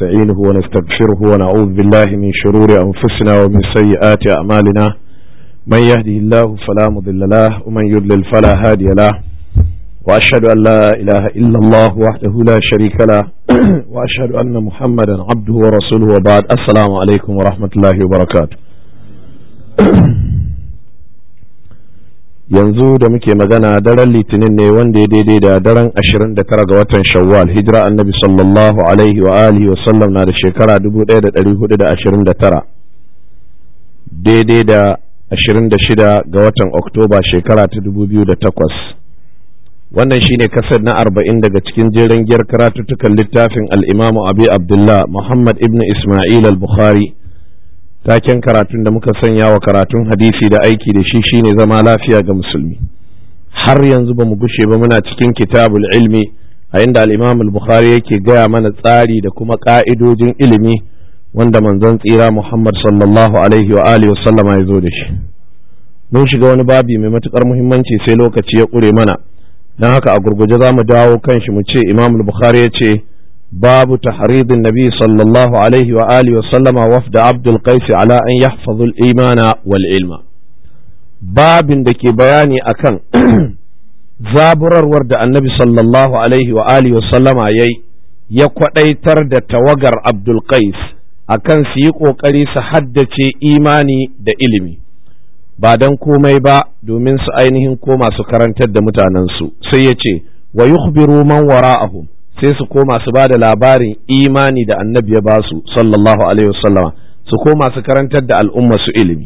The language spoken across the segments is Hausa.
ونستعينه ونستغفره ونعوذ بالله من شرور أنفسنا ومن سيئات أعمالنا من يهده الله فلا مضل له ومن يضلل فلا هادي له وأشهد أن لا إله إلا الله وحده لا شريك له وأشهد أن محمدا عبده ورسوله وبعد السلام عليكم ورحمة الله وبركاته yanzu da muke magana daren litinin ne wanda ya daidai da daren 29 ga watan shawwal hijira annabi sallallahu alaihi wa alihi wa sallam na da shekara 1429 daidai da 26 ga watan oktoba shekara ta 2008 wannan shine kasar na 40 daga cikin jerin giyar karatuttukan littafin al'imamu abi abdullah muhammad ibn ismail al-bukhari taken karatun da muka sanya wa karatun hadisi da aiki da shi shine zama lafiya ga musulmi har yanzu ba mu gushe ba muna cikin kitabul ilmi a inda al-imam al-bukhari yake gaya mana tsari da kuma ka'idojin ilimi wanda manzon tsira muhammad sallallahu alaihi wa alihi wasallama ya zo da shi mun shiga wani babi mai matukar muhimmanci sai lokaci ya kure mana don haka a gurguje za mu dawo kan shi mu ce imam al-bukhari ya ce باب تحريض النبي صلى الله عليه وآله وسلم وفد عبد القيس على أن يحفظوا الإيمان والعلم باب دكي بياني أكن zaburar da annabi sallallahu alaihi wa alihi wasallama ya ya kwaɗaitar da tawagar Abdul Qais akan su yi ƙoƙari su haddace imani da ilimi ba don komai ba domin su ainihin koma su karantar da mutanensu sai ya ce wa yukhbiru man wara'ahum sai su koma su ba da labarin imani da annabi ya ba su sallallahu alaihi wasallama su koma su karantar da al'umma su ilimi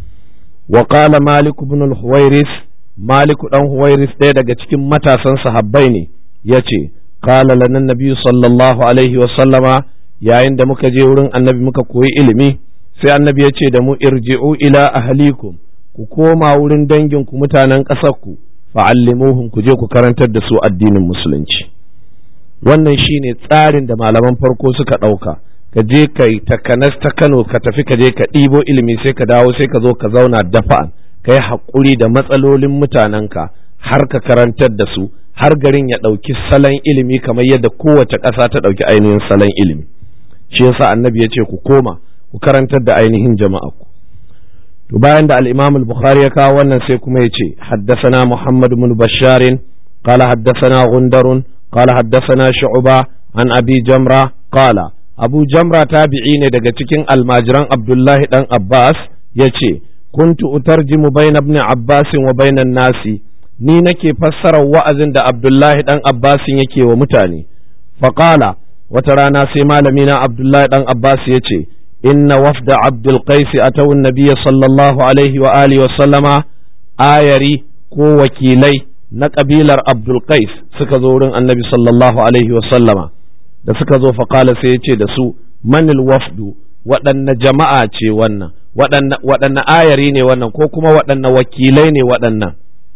wa qala malik ibn al-huwairis malik dan huwairis ɗaya daga cikin matasan sahabbai ne yace qala lana nabi sallallahu alaihi wasallama yayin da muka je wurin annabi muka koyi ilimi sai annabi ya ce da mu irji'u ila ahlikum ku koma wurin danginku mutanen ƙasarku fa'allimuhum ku je ku karantar da su addinin musulunci wannan shine tsarin da malaman farko suka ɗauka ka je ka yi takanas ta kano ka tafi ka je ka ɗibo ilimi sai ka dawo sai ka zo ka zauna dafa'an ka yi haƙuri da matsalolin mutanenka har ka karantar da su har garin ya ɗauki salon ilimi kamar yadda kowace ƙasa ta ɗauki ainihin salon ilimi shi yasa annabi ya ce ku koma ku karantar da ainihin jama'a ku to bayan da al-imam al-bukhari ya kawo wannan sai kuma ya ce haddasana muhammad ibn basharin قال حدثنا غندر قال حدثنا شعبة عن أبي جمرة قال أبو جمرة تابعين daga cikin almajiran Abdullahi dan Abbas yace kuntu utarjimu bayna ibn Abbas wa bayna nasi ni nake fassara wa'azin da Abdullahi dan Abbas yake wa mutane faqala wata rana sai malami na Abdullahi dan Abbas yace inna wafda Abdul Qais atawu an-nabiy sallallahu alaihi wa alihi wa sallama ayari ko wakilai na ƙabilar Abdulkais suka zo wurin annabi sallallahu Alaihi wasallama da suka zo faƙala sai ya ce da su manil wafdu waɗanne jama'a ce wannan waɗanne ayari ne wannan ko kuma waɗanne wakilai ne waɗannan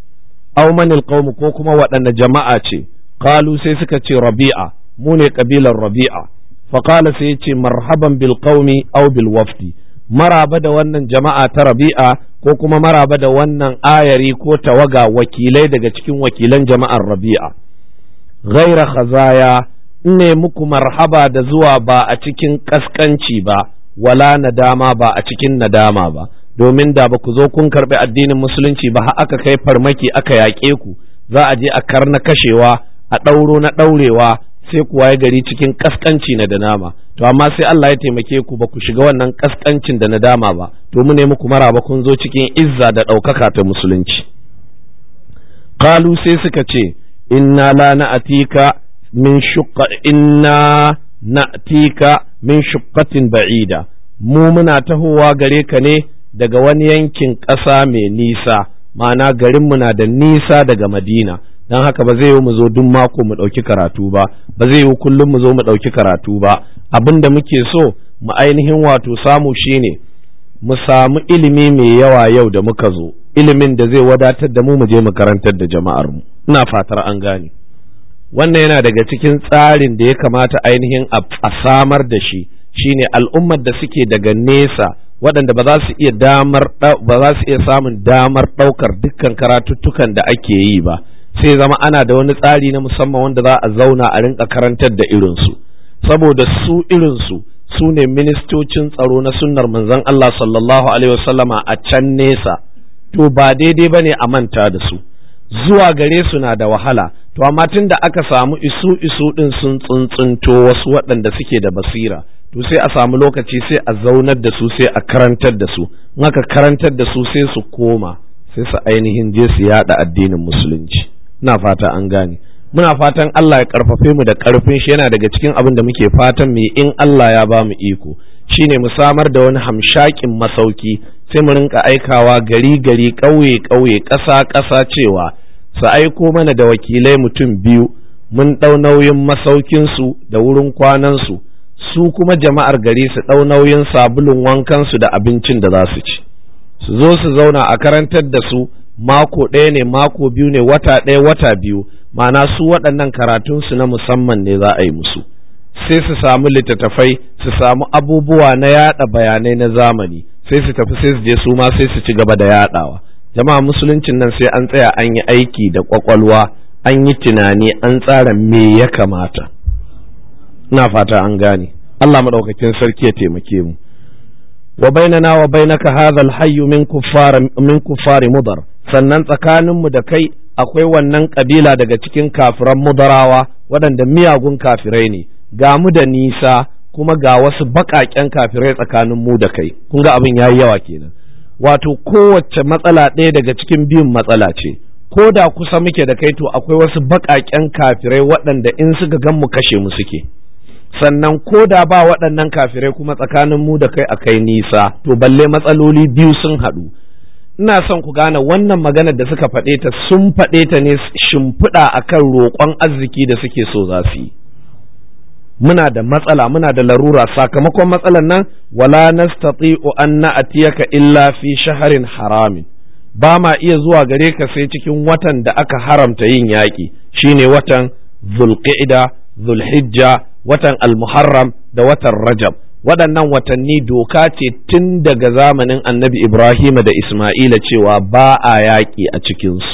au manil qaumu ko kuma waɗanne jama'a ce qalu sai suka ce rabi'a mu ne ƙabilar rabi'a faƙala sai ya ce marhaban bil qaumi au bil wafdi maraba da wannan jama'a ta rabi'a ko kuma maraba da wannan ayari ko tawaga wakilai daga cikin wakilan jama'ar rabi'a ghaira khazaya ne muku marhaba da zuwa ba a cikin kaskanci ba wala nadama ba a cikin nadama ba domin da ba ku zo kun karɓi addinin musulunci ba har aka kai farmaki aka yaƙe ku za a je a karna kashewa a ɗauro na ɗaurewa sai ku waye gari cikin kaskanci na da nama to amma sai Allah ya taimake ku ba ku shiga wannan kaskancin da nadama ba to mu ne muku maraba kun zo cikin izza da ɗaukaka ta musulunci qalu sai suka ce inna la na'tika min shuqqa inna na'tika min shuqqatin ba'ida mu muna tahowa gare ka ne daga wani yankin ƙasa mai nisa ma'ana garinmu na da nisa daga madina don haka ba zai yi mu zo duk mako mu ɗauki karatu ba ba zai yi kullum mu zo mu ɗauki karatu ba abin da muke so mu ainihin wato samu shine mu samu ilimi mai yawa yau da muka zo ilimin da zai wadatar da mu mu je mu karantar da jama'ar mu ina fatar an gane wannan yana daga cikin tsarin da ya kamata ainihin a samar da shi shine al'ummar da suke daga nesa waɗanda ba za su iya damar ba za su iya samun damar ɗaukar dukkan karatuttukan da ake yi ba sai zama ana da wani tsari na musamman wanda za a zauna a rinka karantar da irinsu saboda su irinsu su ne ministocin tsaro na sunnar manzon Allah sallallahu alaihi wasallama a can nesa to ba daidai ba ne a manta da su zuwa gare su na da wahala to amma tun da aka samu isu isu din sun tsuntsunto wasu waɗanda suke da basira to sai a samu lokaci sai a zaunar da su sai a karantar da su in aka karantar da su sai su koma sai su ainihin je su yada addinin musulunci ina fata an gane muna fatan Allah ya karfafe mu da karfin shi yana daga cikin abin da muke fatan mu in Allah ya ba mu iko shine mu samar da wani hamshakin masauki sai mu rinka aikawa gari gari ƙauye ƙauye ƙasa ƙasa cewa su aiko mana da wakilai mutum biyu mun ɗau nauyin masaukinsu da wurin kwanansu su kuma jama'ar gari su ɗau nauyin sabulun wankansu da abincin da za su ci su zo su zauna a karantar da su mako ɗaya ne mako biyu ne wata ɗaya wata biyu ma'ana su waɗannan karatunsu na musamman ne za a yi musu sai su samu littattafai su samu abubuwa na yada bayanai na zamani sai su tafi sai su je su ma sai su ci gaba da yadawa jama'a musuluncin nan sai an tsaya an yi aiki da kwakwalwa an yi tunani an tsara me ya kamata ina fata an gane Allah madaukakin sarki ya taimake mu wa bainana wa bainaka hadha alhayy min kuffar min kuffari mudar sannan tsakaninmu da kai akwai wannan kabila daga cikin kafiran mudarawa waɗanda miyagun kafirai ne ga mu da nisa kuma ga wasu baƙaƙen kafirai tsakanin mu da kai kun ga abin yayi yawa kenan wato kowace matsala ɗaya daga cikin biyun matsala ce ko da kusa muke da kai to akwai wasu baƙaƙen kafirai waɗanda in suka gan mu kashe mu suke sannan ko da ba waɗannan kafirai kuma tsakanin mu da kai akai nisa to balle matsaloli biyu sun haɗu ina son ku gane wannan maganar da suka faɗe ta sun faɗe ta ne shimfiɗa akan roƙon arziki da suke so za su yi muna da matsala muna da larura sakamakon matsalar nan wala nastati'u an na'tiyaka illa fi shaharin haramin ba ma iya zuwa gare ka sai cikin watan da aka haramta yin yaƙi shine watan zulqa'ida zulhijja watan almuharram da watan rajab waɗannan watanni doka ce tun daga zamanin annabi ibrahim da isma'ila cewa ba a yaƙi a cikinsu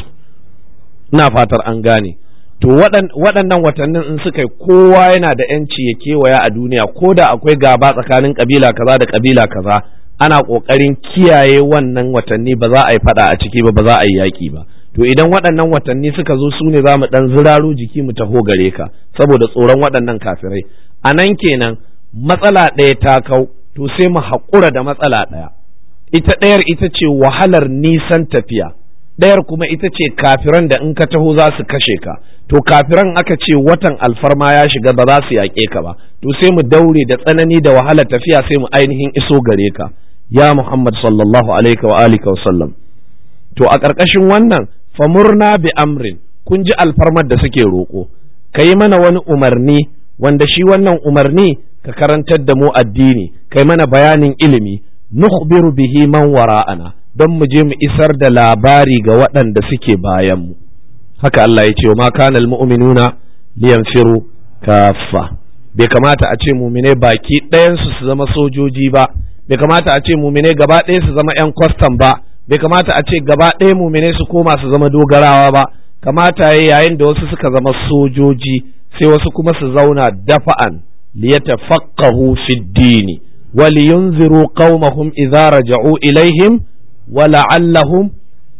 ina fatar an gane to waɗannan watannin in suka yi kowa yana da ‘yanci ya kewaya a duniya ko da akwai gaba tsakanin ƙabila kaza da ƙabila kaza ana ƙoƙarin kiyaye wannan watanni ba za a yi faɗa a ciki ba ba za a yi yaƙi ba to idan waɗannan watanni suka zo su ne za mu ɗan ziraro jiki mu taho gare ka saboda tsoron waɗannan kafirai a nan kenan matsala ɗaya ta kau to sai mu haƙura da matsala ɗaya ita ɗayar ita ce wahalar nisan tafiya ɗayar kuma ita ce kafiran da in ka taho za su kashe ka to kafiran aka ce watan alfarma ya shiga ba za su yaƙe ka ba to sai mu daure da tsanani da wahalar tafiya sai mu ainihin iso gare ka ya Muhammad sallallahu alaihi wa alihi wa sallam to a ƙarƙashin wannan famurna bi amrin kun ji alfarmar da suke roƙo ka yi mana wani umarni wanda shi wannan umarni ka karantar da mu addini kai mana bayanin ilimi nukhbiru bihi man wara'ana don mu je mu isar da labari ga waɗanda suke bayan mu haka Allah ya ce ma kana almu'minuna liyanfiru kaffa bai kamata a ce mumine baki ɗayansu su zama sojoji ba bai kamata a ce mumine gaba ɗaya su zama 'yan kwastam ba bai kamata a ce gaba ɗaya mumine su koma su zama dogarawa ba kamata ya yayin da wasu suka zama sojoji sai wasu kuma su zauna dafa'an liyatafaqahu fi dini wa liyunziru qaumahum idza raja'u ilaihim wa la'allahum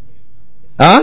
a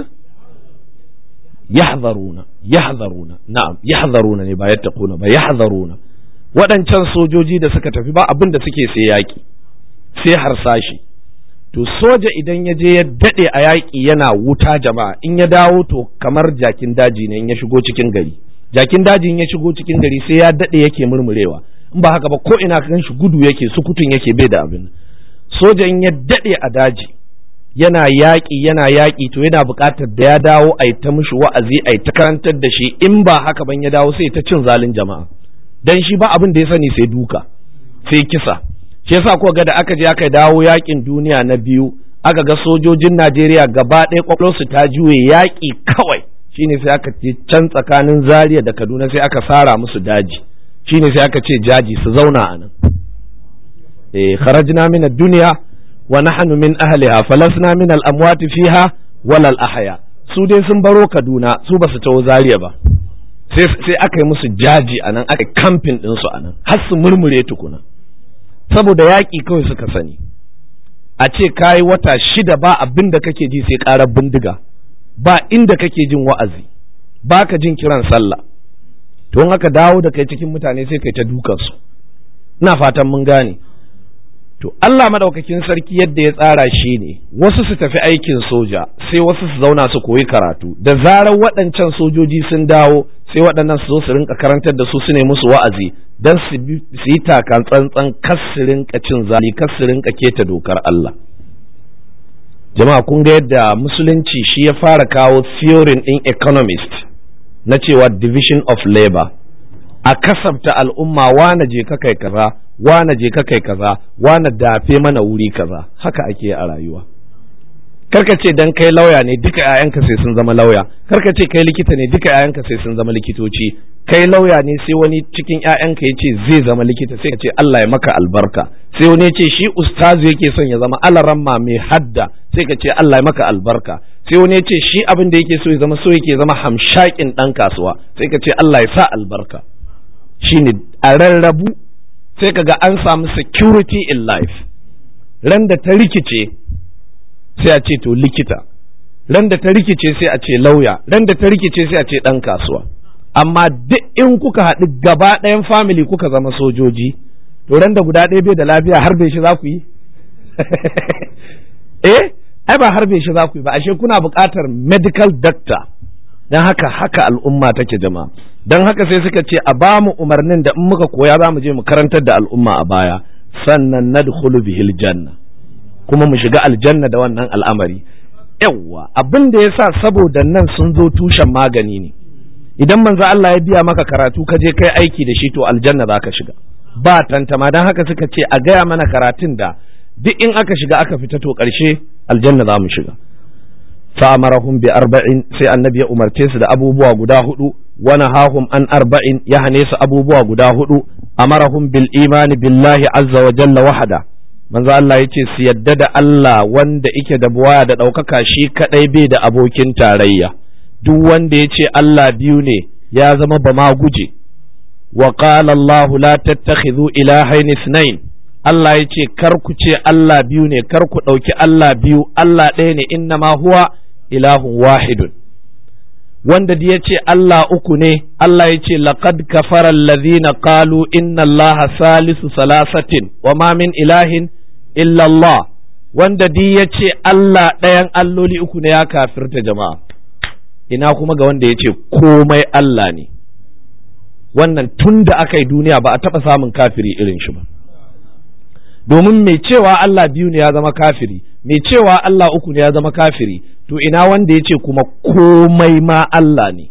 yahdharuna yahdharuna na'am yahdharuna ne ba yattaquna ba yahdharuna waɗancan sojoji da suka tafi ba abin da suke sai yaƙi sai harsashi to soja idan ya je ya daɗe a yaƙi yana wuta jama'a in ya dawo to kamar jakin daji ne in ya shigo cikin gari jakin daji in ya shigo cikin gari sai ya daɗe yake murmurewa in ba haka ba ko ina kan shi gudu yake sukutun yake bai da abin soja in ya daɗe a daji yana yaƙi yana yaƙi to yana buƙatar da ya dawo a ta mishi wa'azi a ta karantar da shi in ba haka ban ya dawo sai ta cin zalin jama'a dan shi ba abin da ya sani sai duka sai kisa shi yasa ko ga da aka je aka dawo yaƙin duniya na biyu aka ga sojojin Najeriya gaba ɗaya kwakwalwarsu ta juye yaƙi kawai shine sai aka ce can tsakanin Zaria da Kaduna sai aka sara musu daji shine sai aka ce jaji su zauna a nan eh kharajna min ad-dunya wa nahnu min ahliha falasna min al-amwat fiha wala al-ahya su dai sun baro Kaduna su basu taho Zaria ba sai aka yi musu jaji a nan aka kamfin ɗinsu a nan har su murmure tukuna saboda yaƙi kawai suka sani a ce kayi wata shida ba abin da kake ji sai ƙarar bindiga ba inda kake jin wa'azi ba ka jin kiran sallah to in aka dawo da kai cikin mutane sai kai ta dukansu ina fatan mun gane to Allah madaukakin sarki yadda ya tsara shi ne wasu su tafi aikin soja sai wasu su zauna su koyi karatu da zarar waɗancan sojoji sun dawo sai waɗannan su zo su rinka karantar da su su ne musu wa'azi don su yi takan tsantsan kas su rinka cin zali kas su rinka keta dokar Allah jama'a kun ga yadda musulunci shi ya fara kawo theory ɗin economist na cewa division of labor a kasafta al'umma wane je ka kai kaza wane je ka kai kaza wane dafe mana wuri kaza haka ake a rayuwa karka ce dan kai lauya ne duka 'ya'yanka sai sun zama lauya karka ce kai likita ne duka 'ya'yanka sai sun zama likitoci kai lauya ne sai wani cikin 'ya'yanka ya ce zai zama likita sai ka ce Allah ya maka albarka sai wani ya ce shi ustazu yake son ya zama alaramma mai hadda sai ka ce Allah ya maka albarka sai wani ya ce shi abin da yake so ya zama so yake zama hamshakin dan kasuwa sai ka ce Allah ya sa albarka shine a rarrabu sai ka ga an samu security in life ran da ta rikice sai a ce to likita ran da ta rikice sai a ce lauya ran da ta rikice sai a ce dan kasuwa amma duk in kuka haɗu gaba ɗayan family kuka zama sojoji to ran da guda ɗaya bai da lafiya har bai shi za ku yi eh ai ba har bai shi za ku yi ba ashe kuna buƙatar medical doctor don haka haka al'umma take jama'a don haka sai suka ce a ba mu umarnin da in muka koya za mu je mu karantar da al'umma a baya sannan nadkhulu bihil janna kuma mu shiga aljanna da wannan al'amari yawwa abin da yasa saboda nan sun zo tushen magani ne idan manzo Allah ya biya maka karatu ka je kai aiki da shi to aljanna za ka shiga ba tantama don haka suka ce a gaya mana karatun da duk in aka shiga aka fita to ƙarshe aljanna za mu shiga fa'amarahum bi arba'in sai annabi ya umarce su da abubuwa guda hudu wa nahahum an arba'in ya hane su abubuwa guda hudu amarahum bil imani billahi azza wa jalla wahada manzo Allah yace su yadda da Allah wanda yake da buwaya da ɗaukaka shi kadai bai da abokin tarayya duk wanda yace Allah biyu ne ya zama ba ma guje wa qala Allah la tattakhidhu ilahayn ithnain Allah yace kar ku ce Allah biyu ne kar ku ɗauki Allah biyu Allah ɗaya ne inna ma huwa ilahun wahidun wanda da ya ce Allah uku ne Allah ya ce laqad kafara alladhina qalu inna Allah salisu salasatin wa ma min ilahin illa Allah wanda di ya ce Allah ɗayan alloli uku ne ya kafirta jama'a ina kuma ga wanda ya ce komai Allah ne wannan tun da aka yi duniya ba a taɓa samun kafiri irin shi ba domin mai cewa Allah biyu ne ya zama kafiri mai cewa Allah uku ne ya zama kafiri to ina wanda ya ce kuma komai ma Allah ne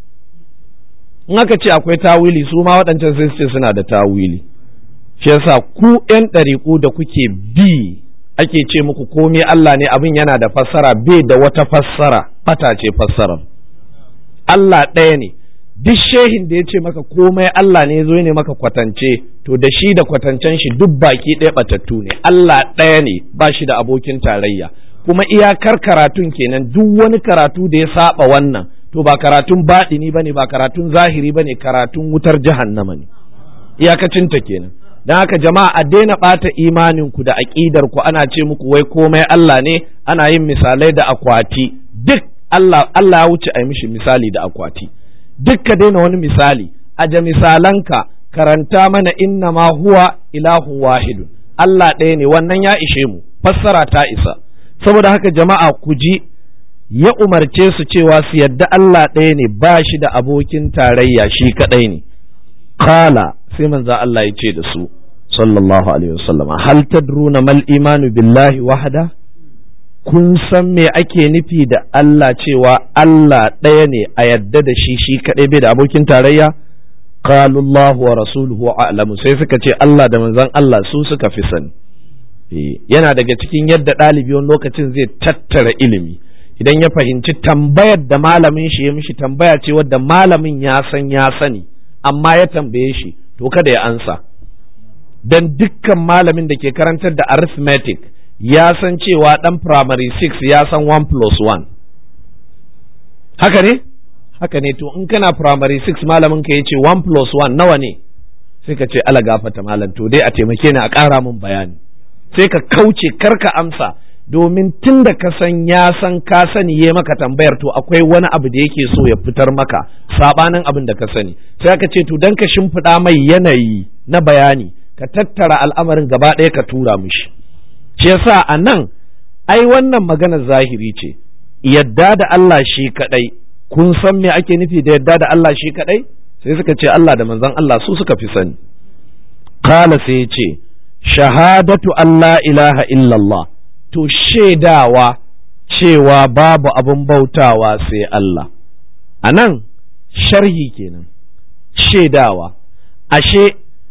in aka ce akwai tawili su ma waɗancan sai su ce suna da tawili shi yasa ku ƴan ɗariƙu da kuke bi ake ce muku komai Allah ne abin yana da fassara bai da wata fassara fata ce fassarar Allah ɗaya ne duk shehin da ya ce maka komai Allah ne zo ne maka kwatance to da shi da kwatancen shi duk baki ɗaya batattu ne Allah ɗaya ne ba shi da abokin tarayya kuma iyakar karatun kenan duk wani karatu da ya saba wannan to ba karatun baɗini bane ba karatun zahiri bane karatun wutar jahannama ne iyakacin ta kenan dan haka jama'a a daina ɓata imanin ku da aƙidar ku ana ce muku wai komai Allah ne ana yin misalai da akwati duk Allah Allah ya wuce a yi mishi misali da akwati duk ka daina wani misali aje misalanka karanta mana inna ma huwa ilahun wahidun Allah ɗaya ne wannan ya ishe mu fassara ta isa saboda haka jama'a ku ji ya umarce su cewa su yadda Allah ɗaya ne ba shi da abokin tarayya shi kaɗai ne kala sai manzo Allah ya ce da su sallallahu alaihi wasallam hal tadruna mal imanu billahi wahda kun san me ake nufi da Allah cewa Allah ɗaya ne a yadda da shi shi kaɗai bai da abokin tarayya qalu Allah wa rasuluhu a'lamu sai suka ce Allah da manzon Allah su suka fi sani yana daga cikin yadda ɗalibi wani lokacin zai tattara ilimi idan ya fahimci tambayar da malamin shi ya mishi tambaya ce wadda malamin ya san ya sani amma ya tambaye shi to kada ya ansa dan dukkan malamin da ke karantar da arithmetic ya san cewa ɗan primary 6 ya san 1 plus 1 haka ne haka ne to in kana primary 6 malamin ka yace 1 plus 1 nawa ne sai ka ce ala gafata malam to dai a taimake ni a ƙara min bayani sai ka kauce karka amsa domin tun da ka san ya san ka sani ya maka tambayar to akwai wani abu da yake so ya fitar maka sabanin abin da ka sani sai ka ce to dan ka shimfiɗa mai yanayi na bayani ka tattara al'amarin gaba ɗaya ka tura mishi shi yasa a nan ai wannan magana zahiri ce yadda da Allah shi kaɗai kun san me ake nufi da yadda da Allah shi kaɗai sai suka ce Allah da manzon Allah su suka fi sani kala sai ya ce shahadatu Allah ilaha illallah to shaidawa cewa babu abin bautawa sai Allah a nan sharhi kenan shaidawa ashe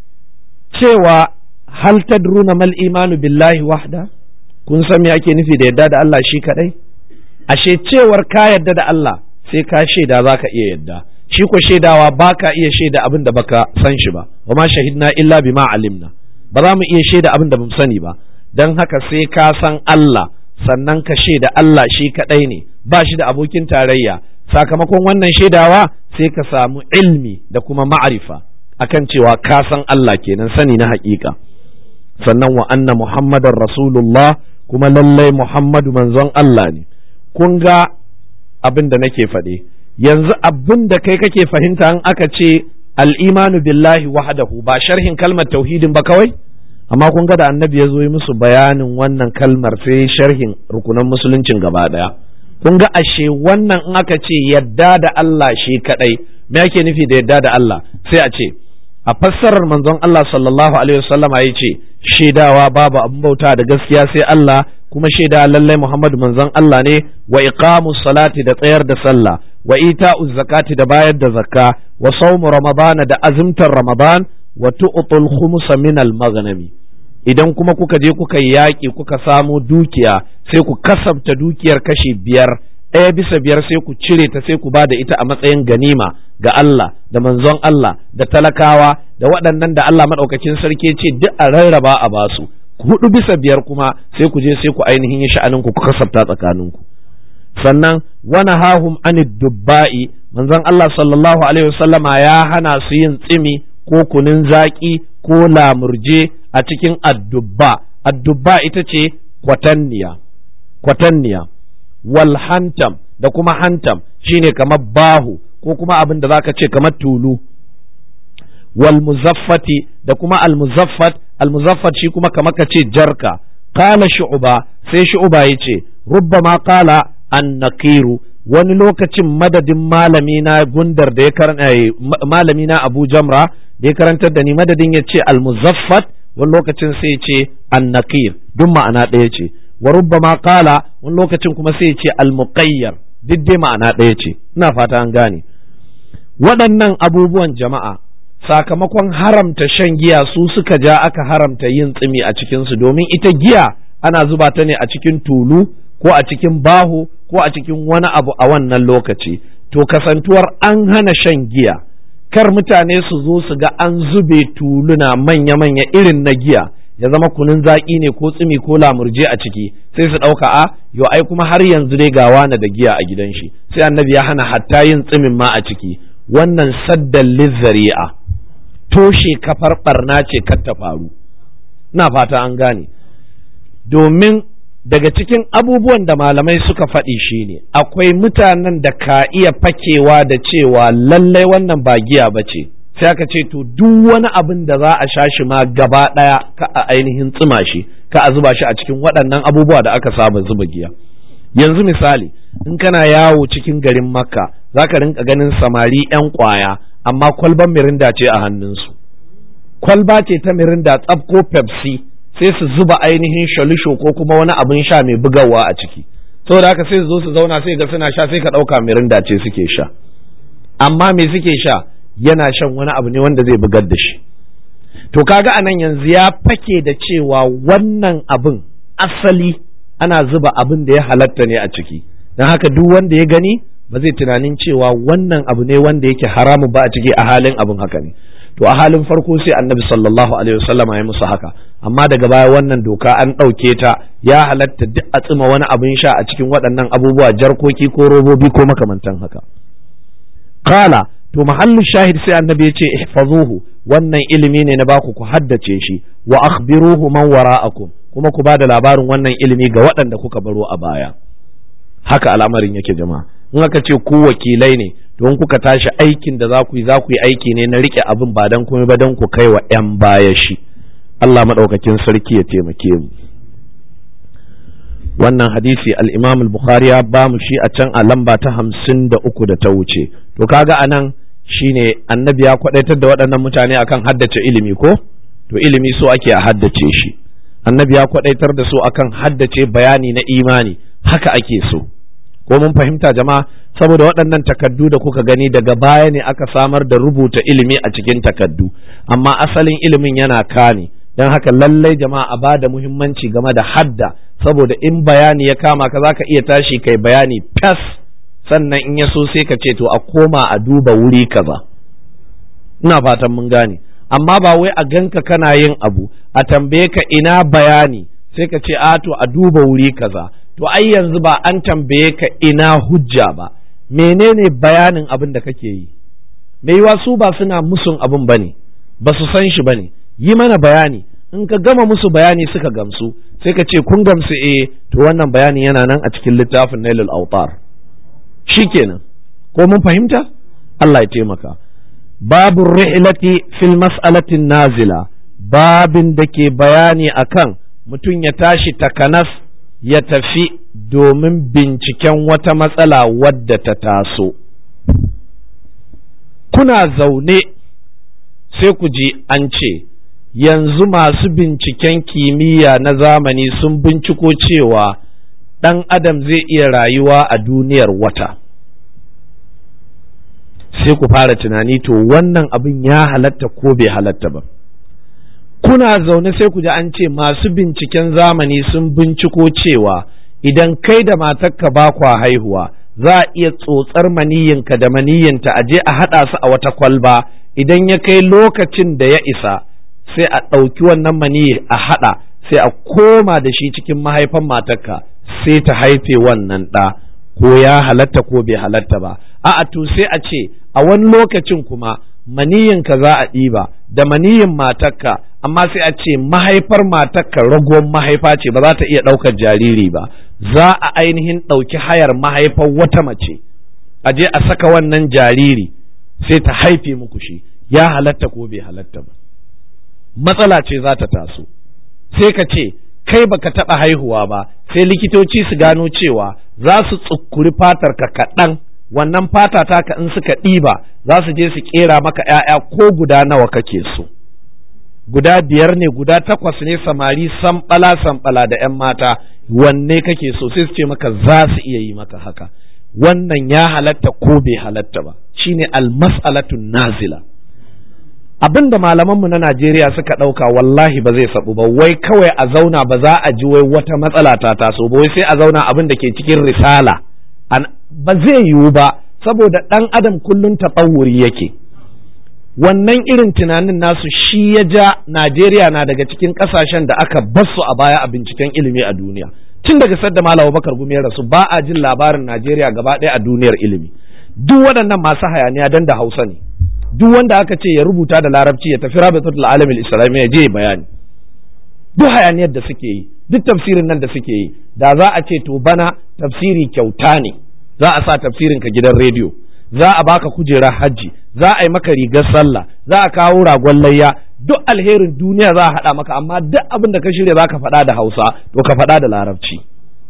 cewa hal tadruna mal imanu billahi wahda kun san me ake nufi da yadda da Allah shi kadai ashe cewar ka yadda da Allah sai ka shaida zaka iya yadda shi ko shaidawa baka iya shaida abin da baka san shi ba wa ma shahidna illa bima alimna ba za mu iya shaida abin da bamu sani ba don haka sai ka san Allah sannan ka shaida Allah shi kaɗai ne ba shi da abokin tarayya sakamakon wannan shaidawa sai ka samu ilmi da kuma ma'arifa akan cewa ka san Allah kenan sani na haƙiƙa sannan wa anna muhammadar rasulullah kuma lallai muhammadu manzon Allah ne kun ga abin da nake faɗe yanzu abin da kai kake fahimta an aka ce al'imanu billahi wahdahu ba sharhin kalmar tauhidin ba kawai amma kun ga da annabi ya zo yi musu bayanin wannan kalmar sai sharhin rukunan musuluncin gaba daya kun ga ashe wannan in aka ce yadda da Allah shi kadai me ake nufi da yadda da Allah sai a ce a fassarar manzon Allah sallallahu alaihi wasallama ya ce shaidawa babu abin bauta da gaskiya sai Allah kuma shaida lallai Muhammadu manzon Allah ne wa iqamus salati da tsayar da sallah wa ita'uz zakati da bayar da zakka wa sawmu ramadana da azumtar ramadan wa tu'tul khumsa min al-maghnami idan kuma kuka je kuka yi yaƙi kuka samo dukiya sai ku kasabta dukiyar kashi biyar ɗaya bisa biyar sai ku cire ta sai ku ba da ita a matsayin ganima ga Allah da manzon Allah da talakawa da waɗannan da Allah maɗaukakin sarki ce duk a rarraba a basu hudu bisa biyar kuma sai ku je sai ku ainihin yi sha'anin ku ku kasabta tsakaninku sannan wani hahum anid dubba'i manzon Allah sallallahu alaihi wasallama ya hana su yin tsimi ko kunun zaƙi ko lamurje a cikin addubba addubba ita ce kwatanniya kwatanniya wal hantam da kuma hantam shine kamar bahu ko kuma abin da zaka ce kamar tulu wal muzaffati da kuma al muzaffat al muzaffat shi kuma kamar ka ce jarka qala shu'ba sai shu'ba yace rubbama qala an naqiru wani lokacin madadin malami na gundar da ya karanta malami na Abu Jamra da ya karantar da ni madadin ya ce al muzaffat wani lokacin sai ce annaqir duk ma'ana ɗaya ce wa rubbama qala wani lokacin kuma sai ce almuqayyar duk dai ma'ana ɗaya ce ina fata an gane waɗannan abubuwan jama'a sakamakon haramta shan giya su suka ja aka haramta yin tsimi a cikinsu domin ita giya ana zuba ta ne a cikin tulu ko a cikin baho ko a cikin wani abu a wannan lokaci to kasantuwar an hana shan giya kar mutane su zo su ga an zube tuluna manya-manya irin na giya ya zama kunun zaƙi ne ko tsimi ko lamurje a ciki sai su ɗauka a yo ai kuma har yanzu dai ga wani da giya a gidan shi sai annabi ya hana hatta yin tsimin ma a ciki wannan saddan lizzari'a toshe kafar barna ce kar ta faru na fata an gane domin daga cikin abubuwan da malamai suka faɗi shine akwai mutanen da ka iya fakewa da cewa lallai wannan ba giya ba ce sai aka ce to duk wani abin da za a sha shi ma gaba ɗaya ka a ainihin tsima shi ka a zuba shi a cikin waɗannan abubuwa da aka saba zuba giya yanzu misali in kana yawo cikin garin makka za ka rinka ganin samari 'yan kwaya amma kwalban mirinda ce a hannunsu kwalba ce ta mirinda tsab ko pepsi sai su zuba ainihin shalisho ko kuma wani abin sha mai bugawa a ciki saboda haka sai su zo su zauna sai ga suna sha sai ka ɗauka mirinda ce suke sha amma me suke sha yana shan wani abu ne wanda zai bugar da shi to kaga anan yanzu ya fake da cewa wannan abin asali ana zuba abin da ya halatta ne a ciki don haka duk wanda ya gani ba zai tunanin cewa wannan abu ne wanda yake haramun ba a ciki a halin abin haka ne to a halin farko sai annabi sallallahu alaihi wasallam ya musu haka amma daga baya wannan doka an ɗauke ta ya halatta duk a tsima wani abin sha a cikin waɗannan abubuwa jarkoki ko robobi ko makamantan haka qala to mahallin shahid sai annabi ya ce ihfazuhu wannan ilimi ne na baku ku haddace shi wa akhbiruhu man wara'akum kuma ku ba da labarin wannan ilimi ga waɗanda kuka baro a baya haka al'amarin yake jama'a in aka ce ku wakilai ne to in kuka tashi aikin da za ku yi za ku yi aiki ne na rike abin ba dan kuma ba dan ku kai wa 'yan baya shi Allah maɗaukakin sarki ya taimake mu wannan hadisi al-Imam al-Bukhari ya ba mu shi a can a lamba ta hamsin da uku da ta wuce to kaga anan shine annabi ya kwadaitar da waɗannan mutane akan haddace ilimi ko to ilimi so ake a haddace shi annabi ya kwadaitar da su akan haddace bayani na imani haka ake so ko mun fahimta jama'a saboda waɗannan takaddu da kuka gani daga baya ne aka samar da rubuta ilimi a cikin takaddu amma asalin ilimin yana kane don haka lallai jama'a a bada muhimmanci game da hadda saboda in bayani ya kama ka zaka iya tashi kai bayani fas sannan in ya so sai ka ce to a koma a duba wuri kaza ina fatan mun gane amma ba wai a ganka kana yin abu a tambaye ka ina bayani sai ka ce a to a duba wuri kaza to ai yanzu ba an tambaye ka ina hujja ba menene bayanin abin da kake yi mai yiwa su ba suna musun abin bane ba su san shi bane yi mana bayani in ka gama musu bayani suka gamsu sai ka ce kun gamsu eh to wannan bayani yana nan a cikin littafin nailul autar shikenan ko mun fahimta Allah ya taimaka babu rihlati fil mas'alatin nazila babin da ke bayani akan mutum ya tashi takanas ya tafi domin binciken wata matsala wadda ta taso kuna zaune sai ku ji an ce yanzu masu binciken kimiyya na zamani sun binciko cewa ɗan adam zai iya rayuwa a duniyar wata sai ku fara tunani to wannan abin ya halatta ko bai halatta ba kuna zaune sai ku ji an ce masu binciken zamani sun binciko cewa idan kai da matarka ba kwa haihuwa za a iya tsotsar maniyinka da maniyinta a je a haɗa su a wata kwalba idan ya kai lokacin da ya isa sai a ɗauki wannan maniyi a haɗa sai a koma da shi cikin mahaifan matarka sai ta haife wannan ɗa ko ya halatta ko bai halatta ba a'a to sai a ce a wani lokacin kuma maniyinka za a ɗiba da maniyin matarka amma sai a ce mahaifar matarka ragon mahaifa ce ba za ta iya ɗaukar jariri ba za a ainihin ɗauki hayar mahaifar wata mace a je a saka wannan jariri sai ta haife muku shi ya halatta ko bai halatta ba matsala ce za ta taso sai ka ce kai baka taɓa haihuwa ba sai likitoci su gano cewa za su tsukuri fatar ka kaɗan wannan fata taka in suka ɗiba za su je su ƙera maka ‘ya'ya ko guda nawa kake so guda biyar ne guda takwas ne samari samɓala samɓala da ‘yan mata wanne kake so sai su ce maka za su iya yi maka haka wannan ya halatta ko bai halatta ba shine almas'alatun nazila abin da malamanmu na Najeriya suka ɗauka wallahi ba zai sabu ba wai kawai a zauna ba za a ji wai wata matsala ta taso ba wai sai a zauna abin da ke cikin risala ba zai yiwu ba saboda ɗan adam kullum taɓawuri yake wannan irin tunanin nasu shi ya ja Najeriya na daga cikin ƙasashen da aka basu a baya a binciken ilimi a duniya tun daga sadda Malam Bakar Gumi ya rasu ba a jin labarin Najeriya gaba ɗaya a duniyar ilimi duk waɗannan masu hayaniya dan da Hausa ne duk wanda aka ce ya rubuta da larabci ya tafi rabitatul alamil islami ya je bayani duk hayaniyar da suke yi duk tafsirin nan da suke yi da za a ce to bana tafsiri kyauta ne za a sa tafsirin ka gidan rediyo za a baka kujerar hajji za a yi maka rigar sallah za a kawo ragon layya duk alherin duniya za a haɗa maka amma duk abin da ka shirya za ka faɗa da hausa to ka faɗa da larabci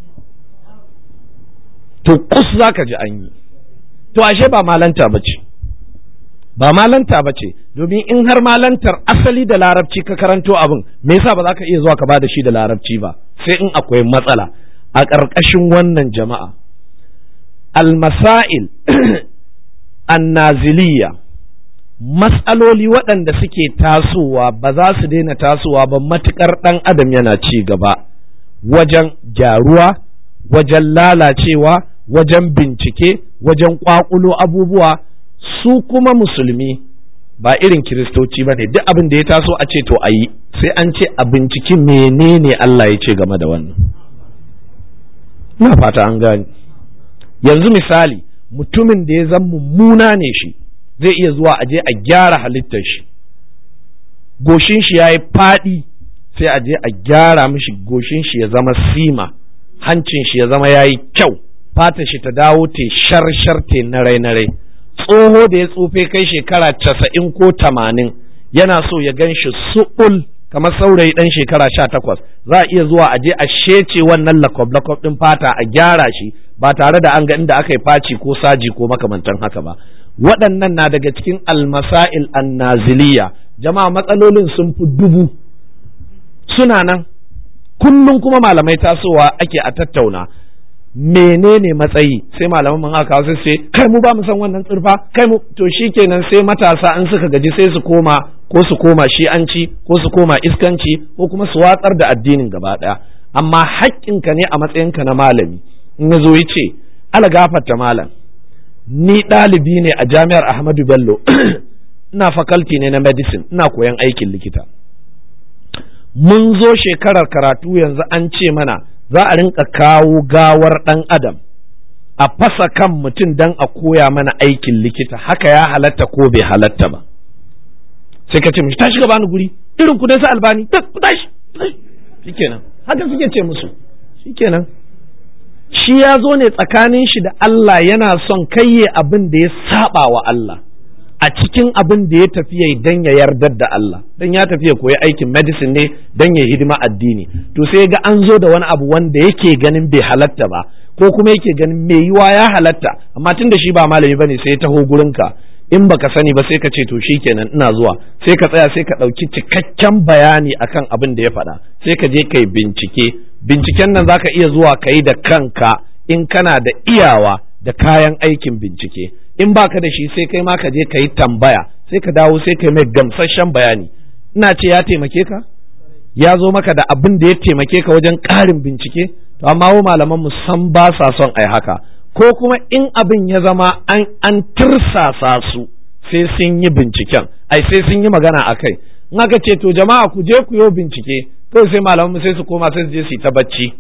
to kus za ka ji an yi to ashe ba malanta ba ce ba malanta ba ce domin in har malantar asali da larabci ka karanto abin me yasa ba za ka iya zuwa ka ba da shi da larabci ba sai in akwai matsala a ƙarƙashin wannan jama'a almasail annaziliya matsaloli waɗanda suke tasowa ba za su daina tasowa ba matuƙar ɗan adam yana ci gaba wajen gyaruwa wajen lalacewa wajen bincike wajen ƙwaƙulo abubuwa su kuma musulmi ba irin kiristoci ba ne duk abin da ya taso a ce to a yi sai an ce a binciki menene Allah ya ce game da wannan ina fata an gani yanzu misali mutumin da ya zan mummuna ne shi zai iya zuwa aje a gyara halittar shi goshin shi ya yi faɗi sai a je a gyara mishi goshin shi ya zama sima hancin shi ya zama ya yi kyau fata shi ta dawo te shar te narai narai tsoho da ya tsufe kai shekara casa'in ko tamanin yana so ya gan shi suɓul kamar saurayi ɗan shekara sha takwas za a iya zuwa a je a shece wannan lakob lakob ɗin fata a gyara shi ba tare da an ga inda aka yi faci ko saji ko makamantan haka ba waɗannan na daga cikin almasail annaziliya jama'a matsalolin sun fi dubu suna nan kullum kuma malamai tasowa ake a tattauna menene matsayi sai malaman mun aka sai sai kai mu ba mu san wannan tsirfa kai mu to shikenan sai matasa an suka gaji sai su koma ko su koma shi'anci ko su koma iskanci ko kuma su watsar da addinin gaba daya amma haƙƙinka ne a matsayinka na malami in ya zo ya ce ala gafarta malam ni ɗalibi ne a jami'ar Ahmadu Bello ina faculty ne na medicine ina koyan aikin likita mun zo shekarar karatu yanzu an ce mana za a rinka kawo gawar ɗan adam a fasa kan mutum don a koya mana aikin likita haka ya halatta ko bai halatta ba sai ka ce mishi tashi ka bani guri irin ku dai sa albani ku tashi shikenan haka suke ce musu shikenan shi ya zo ne tsakanin shi da Allah yana son kayye abin da ya saba wa Allah a cikin abin da ya tafi ya dan ya yardar da Allah dan ya tafi ya koyi aikin medicine ne dan ya hidima addini to sai ga an zo da wani abu wanda yake ganin bai halatta ba ko kuma yake ganin mai yiwa ya halatta amma tun da shi ba malami bane sai ya taho gurinka in baka sani ba sai ka ce to shikenan ina zuwa sai ka tsaya sai ka ɗauki cikakken bayani akan abin da ya faɗa sai ka je kai bincike binciken nan zaka iya zuwa ka yi da kanka in kana da iyawa da kayan aikin bincike in baka da shi sai kai ma ka je ka yi tambaya sai ka dawo sai ka mai gamsasshen bayani ina ce ya taimake ka ya zo maka da abin da ya taimake ka wajen ƙarin bincike to amma wa malaman mu san ba sa son ai haka ko kuma in abin ya zama an an tirsasa su sai sun yi binciken ai sai sun yi magana a kai in aka ce to jama'a ku je ku yi bincike kawai sai malaman mu sai su koma sai su je su yi ta bacci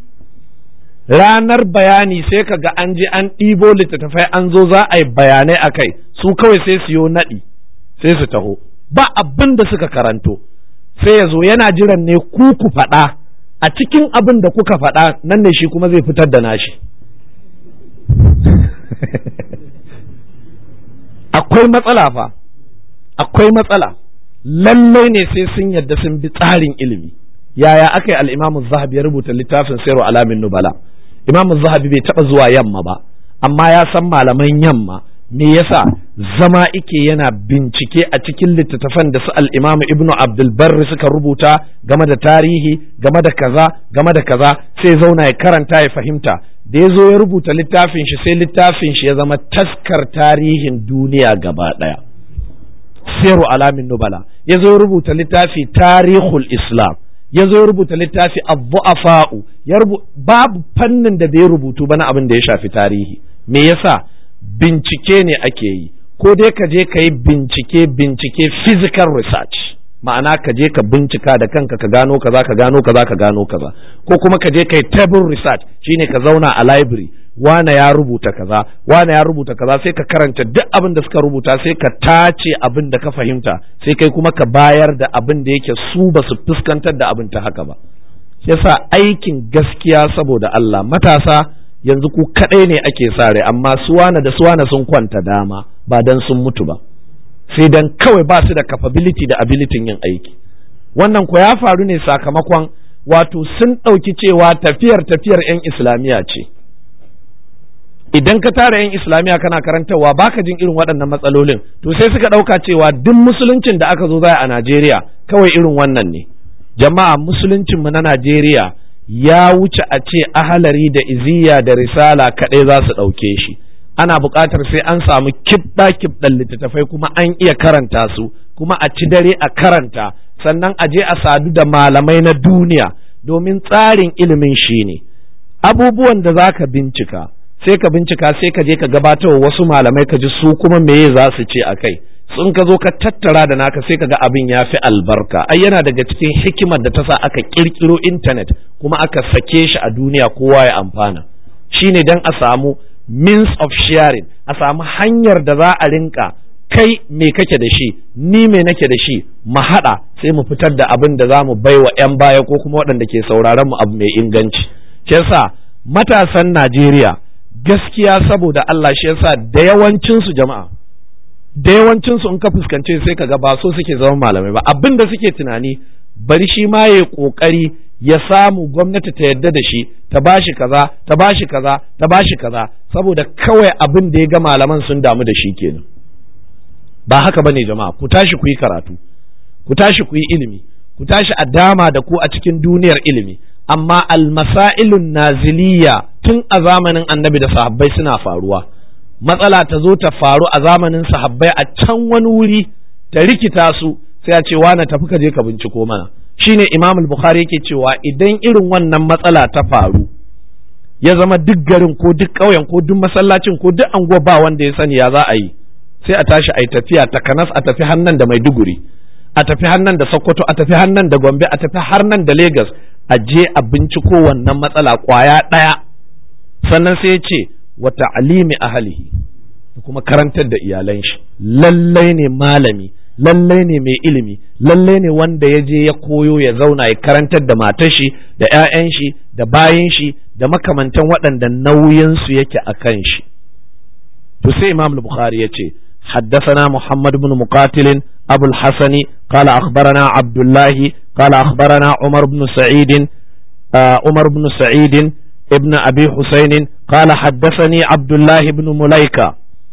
ranar bayani sai ka ga an je an ɗibo littattafai an zo za a yi bayanai a kai su kawai sai su yo naɗi sai su taho ba abin da suka karanto sai ya zo yana jiran ne ku ku faɗa a cikin abin da kuka faɗa nan ne shi kuma zai fitar da nashi akwai matsala fa akwai matsala lallai ne sai sun yadda sun bi tsarin ilimi yaya aka yi al'imamu zahabi ya rubuta littafin sayarwa alamin nubala imamu zahabi bai taɓa zuwa yamma ba amma ya san malaman yamma me yasa zama ike yana bincike a cikin littattafan da su al'imamu ibnu abdulbarri suka rubuta game da tarihi game da kaza game da kaza sai zauna ya karanta ya fahimta da ya zo ya rubuta littafin shi sai littafin shi ya zama taskar tarihin duniya gaba ɗaya siru alamin nubala ya zo ya rubuta littafi tarihul islam ya zo ya rubuta littafi abu'afa'u ya babu fannin da bai rubutu ba na abin da ya shafi tarihi me yasa bincike ne ake yi ko dai ka je ka yi bincike bincike physical research ma'ana ka je ka bincika da kanka ka gano kaza ka gano kaza ka gano kaza ko kuma ka je ka yi table research shine ka zauna a library wane ya rubuta kaza wane ya rubuta kaza sai ka karanta duk abin da suka rubuta sai ka tace abin da ka fahimta sai kai kuma ka bayar da abin da yake su ba su fuskantar da abin ta haka ba yasa aikin gaskiya saboda Allah matasa yanzu ku kadai ne ake sare amma suwana da suwana sun kwanta dama ba dan sun mutu ba sai dan kawai ba su da capability da ability yin aiki wannan ko ya faru ne sakamakon wato sun ɗauki cewa tafiyar tafiyar 'yan islamiyya ce idan ka tara 'yan islamiyya kana karantarwa baka jin irin waɗannan matsalolin to sai suka ɗauka cewa duk musuluncin da aka zo zai a najeriya kawai irin wannan ne jama'a musuluncinmu na najeriya ya wuce a ce ahalari da iziya da risala kaɗai za su ɗauke shi ana buƙatar sai an samu kibɗa kibɗan littattafai kuma an iya karanta su kuma a ci dare a karanta sannan a je a sadu da malamai na duniya domin tsarin ilimin shi ne abubuwan da za ka bincika sai ka bincika sai ka je ka gabatar wasu malamai ka ji su kuma meye za su ce a kai sun ka zo ka tattara da naka sai ka ga abin ya fi albarka ai yana daga cikin hikimar da ta sa aka kirkiro intanet kuma aka sake shi a duniya kowa ya amfana shine dan a samu means of sharing a samu hanyar da za a rinka kai me kake da shi ni me nake da shi mu haɗa sai mu fitar da abin da za mu bai wa 'yan baya ko kuma waɗanda ke sauraron mu abu mai inganci shi yasa matasan Najeriya gaskiya saboda Allah shi yasa da yawancinsu jama'a da yawancinsu in ka fuskance sai ka ga ba so suke zama malamai ba abin da suke tunani bari shi ma ya kokari ya samu gwamnati ta yadda da shi ta bashi kaza ta bashi kaza ta bashi kaza saboda kawai abin da ya ga malaman sun damu da shi kenan ba haka bane jama'a ku tashi ku yi karatu ku tashi ku yi ilimi ku tashi a dama da ku a cikin duniyar ilimi amma almasailun naziliya tun a zamanin annabi da sahabbai suna faruwa matsala ta zo ta faru a zamanin sahabbai a can wani wuri ta rikita su sai a ce na tafi ka je ka binciko mana shine imam al-bukhari yake cewa idan irin wannan matsala ta faru ya zama duk garin ko duk ƙauyen ko duk masallacin ko duk anguwa ba wanda ya sani ya za a yi sai a tashi a yi tafiya takanas a tafi hannan da maiduguri a tafi hannan da sokoto a tafi hannan da gombe a tafi har nan da lagos a je a binciko wannan matsala kwaya ɗaya sannan sai ya ce wa ta'alimi ahlihi kuma karantar da iyalan shi lallai ne malami lallai ne mai ilimi lallai ne wanda ya je ya koyo ya zauna ya karantar da matar shi da 'ya'yan shi da bayan shi da makamantan waɗanda nauyinsu yake a kan shi to sai imam bukhari ya ce حدثنا محمد بن مقاتل أبو الحسن قال أخبرنا عبد الله قال أخبرنا عمر بن سعيد آه عمر بن سعيد ابن أبي حسين قال حدثني عبد الله بن مليكة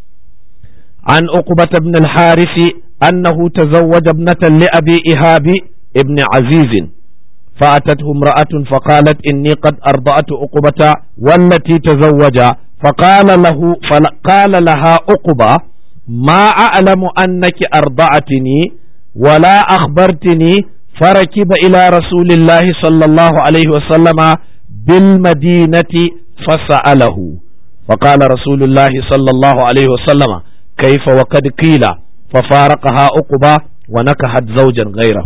عن عقبة بن الحارث أنه تزوج ابنة لأبي إهاب ابن عزيز فأتته امرأة فقالت إني قد أرضأت عقبة والتي تزوج فقال له فقال لها عقبة ما أعلم أنك أرضعتني ولا أخبرتني فركب إلى رسول الله صلى الله عليه وسلم بالمدينة فسأله فقال رسول الله صلى الله عليه وسلم كيف وقد قيل ففارقها عقبة ونكحت زوجا غيره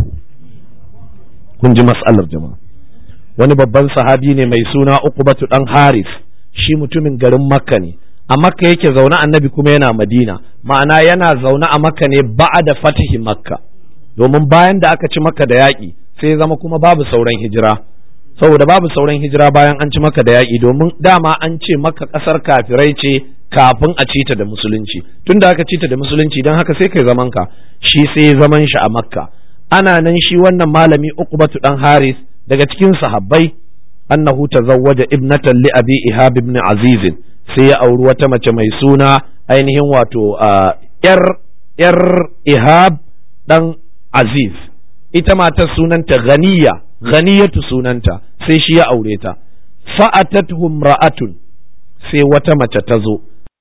kun ji mas'alar jama'a wani babban sahabi ne mai suna uqbatu dan haris shi mutumin garin makka ne a makka yake zaune annabi kuma yana madina ma'ana yana zaune a makka ne da fatihi makka domin bayan da aka ci makka da yaƙi sai ya zama kuma babu sauran hijira saboda babu sauran hijira bayan an ci makka da yaƙi domin dama an ce makka ƙasar kafirai ce kafin a ci ta da musulunci tun da aka ci ta da musulunci don haka sai kai zaman ka shi sai zaman shi a makka ana nan shi wannan malami uqbatu dan haris daga cikin sahabbai annahu tazawwaja ibnatan li abi ihab ibn aziz sai ya auri wata mace mai suna ainihin wato yar yar ihab dan aziz ita matar sunanta ganiya ganiyatu sunanta sai shi ya aure ta fa'atatuhum ra'atun sai wata mace ta zo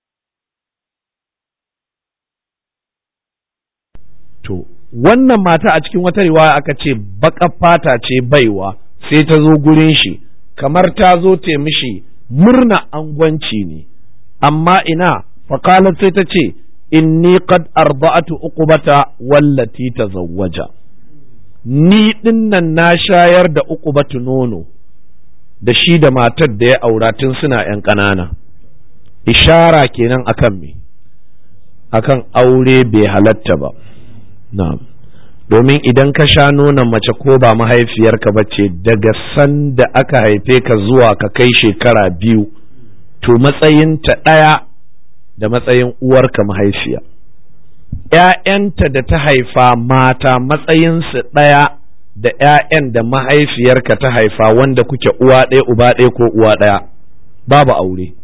to wannan mata a cikin wata riwaya aka ce baka fata ce baiwa sai ta zo gurin shi kamar ta zo te mishi murna angwanci ne amma ina faƙalar sai ta ce inni qad arba'atu uqubata wallati tazawwaja ni dinnan na shayar da uqubatu nono da shi da matar da ya aura tun suna yan ƙanana ishara kenan akan me akan aure bai halatta ba na'am domin idan ka sha nonon mace ko ba mahaifiyarka ba ce daga sanda aka haife ka zuwa ka kai shekara biyu to matsayinta ɗaya da matsayin uwarka mahaifiya ‘ya'yanta da ta haifa mata matsayinsu ɗaya da ‘ya'yan da mahaifiyarka ta haifa wanda kuke uwa ɗaya uba ɗaya ko uwa ɗaya babu aure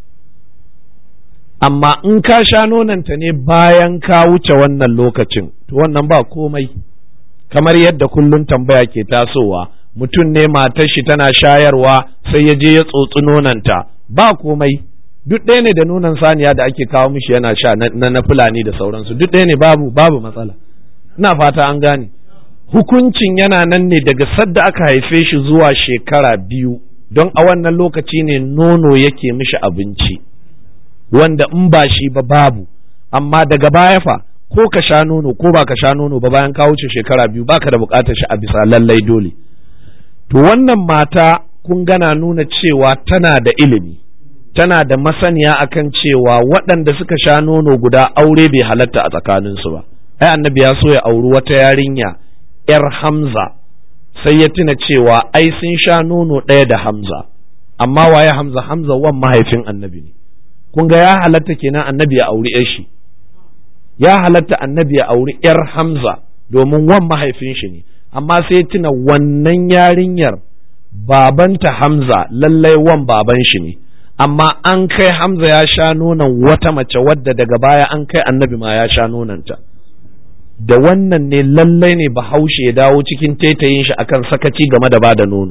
amma in ka sha nonanta ne bayan ka wuce wannan lokacin to wannan ba komai kamar yadda kullum tambaya ke tasowa mutum ne matar shi tana shayarwa sai ya je ya tsotsi nonanta ba komai duk ɗaya ne da nonon saniya da ake kawo mishi yana sha na na fulani da sauransu duk ɗaya ne babu babu matsala ina fata an gane hukuncin yana nan ne daga sadda aka haife shi zuwa shekara biyu don a wannan lokaci ne nono yake mishi abinci wanda in ba shi ba babu amma daga baya fa ko ka sha nono ko ba ka sha nono ba bayan ka wuce shekara biyu baka da bukatar shi a bisa lallai dole to wannan mata kun gana nuna cewa tana da ilimi tana da masaniya akan cewa waɗanda suka sha nono guda aure bai halatta a tsakaninsu ba ai annabi ya so ya auri wata yarinya yar hamza sai ya tuna cewa ai sun sha nono ɗaya da hamza amma waye hamza hamza wan mahaifin annabi ne kun ga ya halatta kenan annabi ya auri yar shi ya halatta annabi ya auri yar hamza domin wan mahaifin shi ne amma sai ya tuna wannan yarinyar babanta hamza lallai wan baban shi ne amma an kai hamza ya sha nonon wata mace wadda daga baya an kai annabi ma ya sha nononta da wannan ne lallai ne bahaushe ya dawo cikin taitayin shi akan sakaci game da bada nono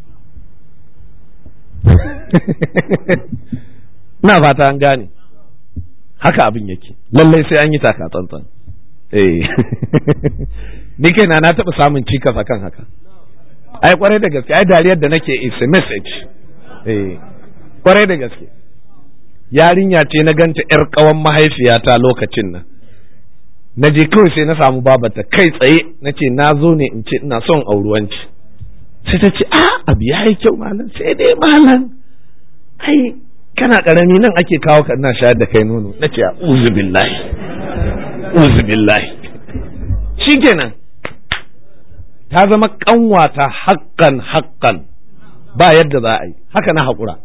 na fata an gane haka abin yake lallai sai an yi taka tsantsan eh ni kaina na taɓa samun cikas akan haka ai kwarai da gaske ai dariyar da nake is a message eh kwarai da gaske yarinya ce na ganta yar kawan mahaifiyata lokacin nan na je kawai sai na samu babata kai tsaye na ce na zo ne in ce ina son auruwanci sai ta ce a abu ya yi kyau malam sai dai malam ai kana karami nan ake kawo ka ina shayar da kai nono na ce uzu billahi uzu billahi shikenan ta zama kanwata haƙƙan haƙƙan ba yadda za a yi haka na haƙura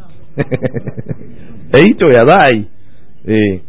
eh to ya za a yi eh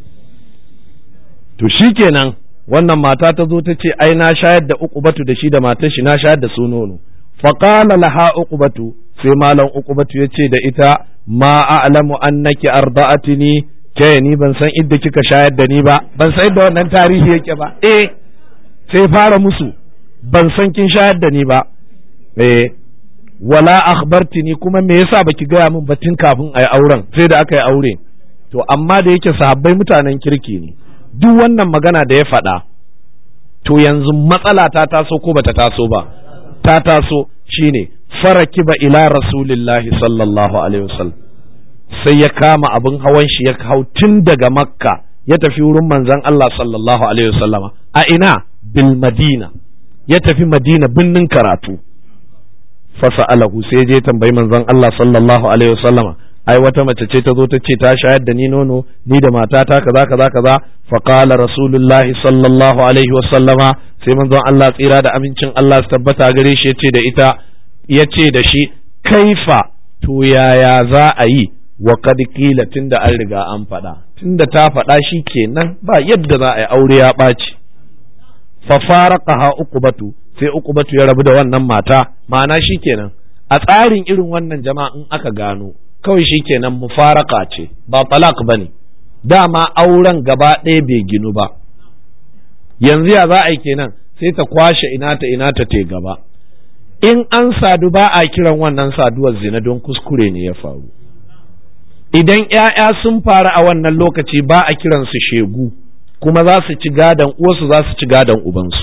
to shikenan wannan mata ta zo ta ce ai na shayar da uqubatu da shi da matar shi na shayar da su nono faqala laha uqubatu sai malam uqubatu ya ce da ita ma a'lamu annaki arda'atini ke ni ban san idda kika shayar da ni ba ban san idda wannan tarihi yake ba eh sai fara musu ban san kin shayar da ni ba eh wala akhbartini kuma me yasa baki gaya min batun kafin ayi auren sai da aka yi aure to amma da yake sahabbai mutanen kirki ne duk wannan magana da ya faɗa to yanzu matsala ta taso ko bata taso ba ta taso shine farakiba ila rasulillahi sallallahu alaihi wasallam sai ya kama abin hawan shi ya hau tun daga makka ya tafi wurin manzon Allah sallallahu alaihi wasallama a ina bil madina ya tafi madina binnin karatu fasa'alahu sai je tambayi manzon Allah sallallahu alaihi wasallama ai wata mace ce ta zo ta ce ta shayar da ni nono ni da matata kaza kaza kaza fa qala rasulullahi sallallahu alaihi wasallama sai manzon Allah tsira da amincin Allah su tabbata gare shi yace da ita yace da shi kaifa to yaya za a yi wa kad kila tunda an riga an faɗa tunda ta faɗa shi kenan ba yadda za a yi aure ya ɓaci fa faraqaha uqbatu sai uqbatu ya rabu da wannan mata ma'ana shi kenan a tsarin irin wannan jama'a in aka gano kawai shi kenan mufaraka ce ba talak bane dama auren gaba ɗaya bai ginu ba yanzu ya za a yi kenan sai ta kwashe ina ta ina ta te gaba in an sadu ba a kiran wannan saduwar zina don kuskure ne ya faru idan ‘ya'ya sun faru a wannan lokaci ba a kiransu shegu kuma za su ci gadon uwarsu za su ci gadon ubansu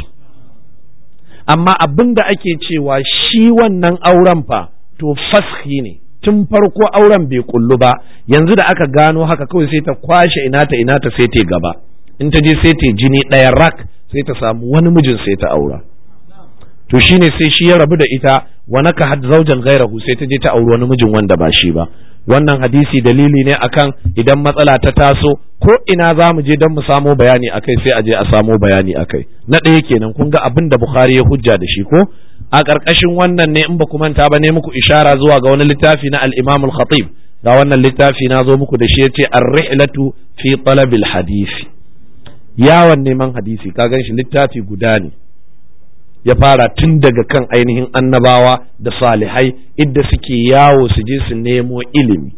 amma abin da ake cewa shi wannan auren fa to fashi ne tun farko auren bai kullu ba yanzu da aka gano haka kawai sai ta kwashe ina ta ina ta sai ta gaba in ta je sai ta jini ɗaya rak sai ta samu wani mijin sai ta aura to shine sai shi ya rabu da ita wa naka had zaujan gairahu sai ta je ta auri wani mijin wanda ba shi ba wannan hadisi dalili ne akan idan matsala ta taso ko ina za mu je don mu samo bayani akai sai a je a samo bayani akai na ɗaya kenan kun ga abin da Bukhari ya hujja da shi ko a ƙarƙashin wannan ne in ba ku manta ba ne muku ishara zuwa ga wani littafi na al-Imam al-Khatib ga wannan littafi na zo muku da shi yace ar-rihlatu fi talabil hadisi yawon neman hadisi ka gan shi littafi guda ne ya fara tun daga kan ainihin annabawa da salihai idda suke yawo su je su nemo ilimi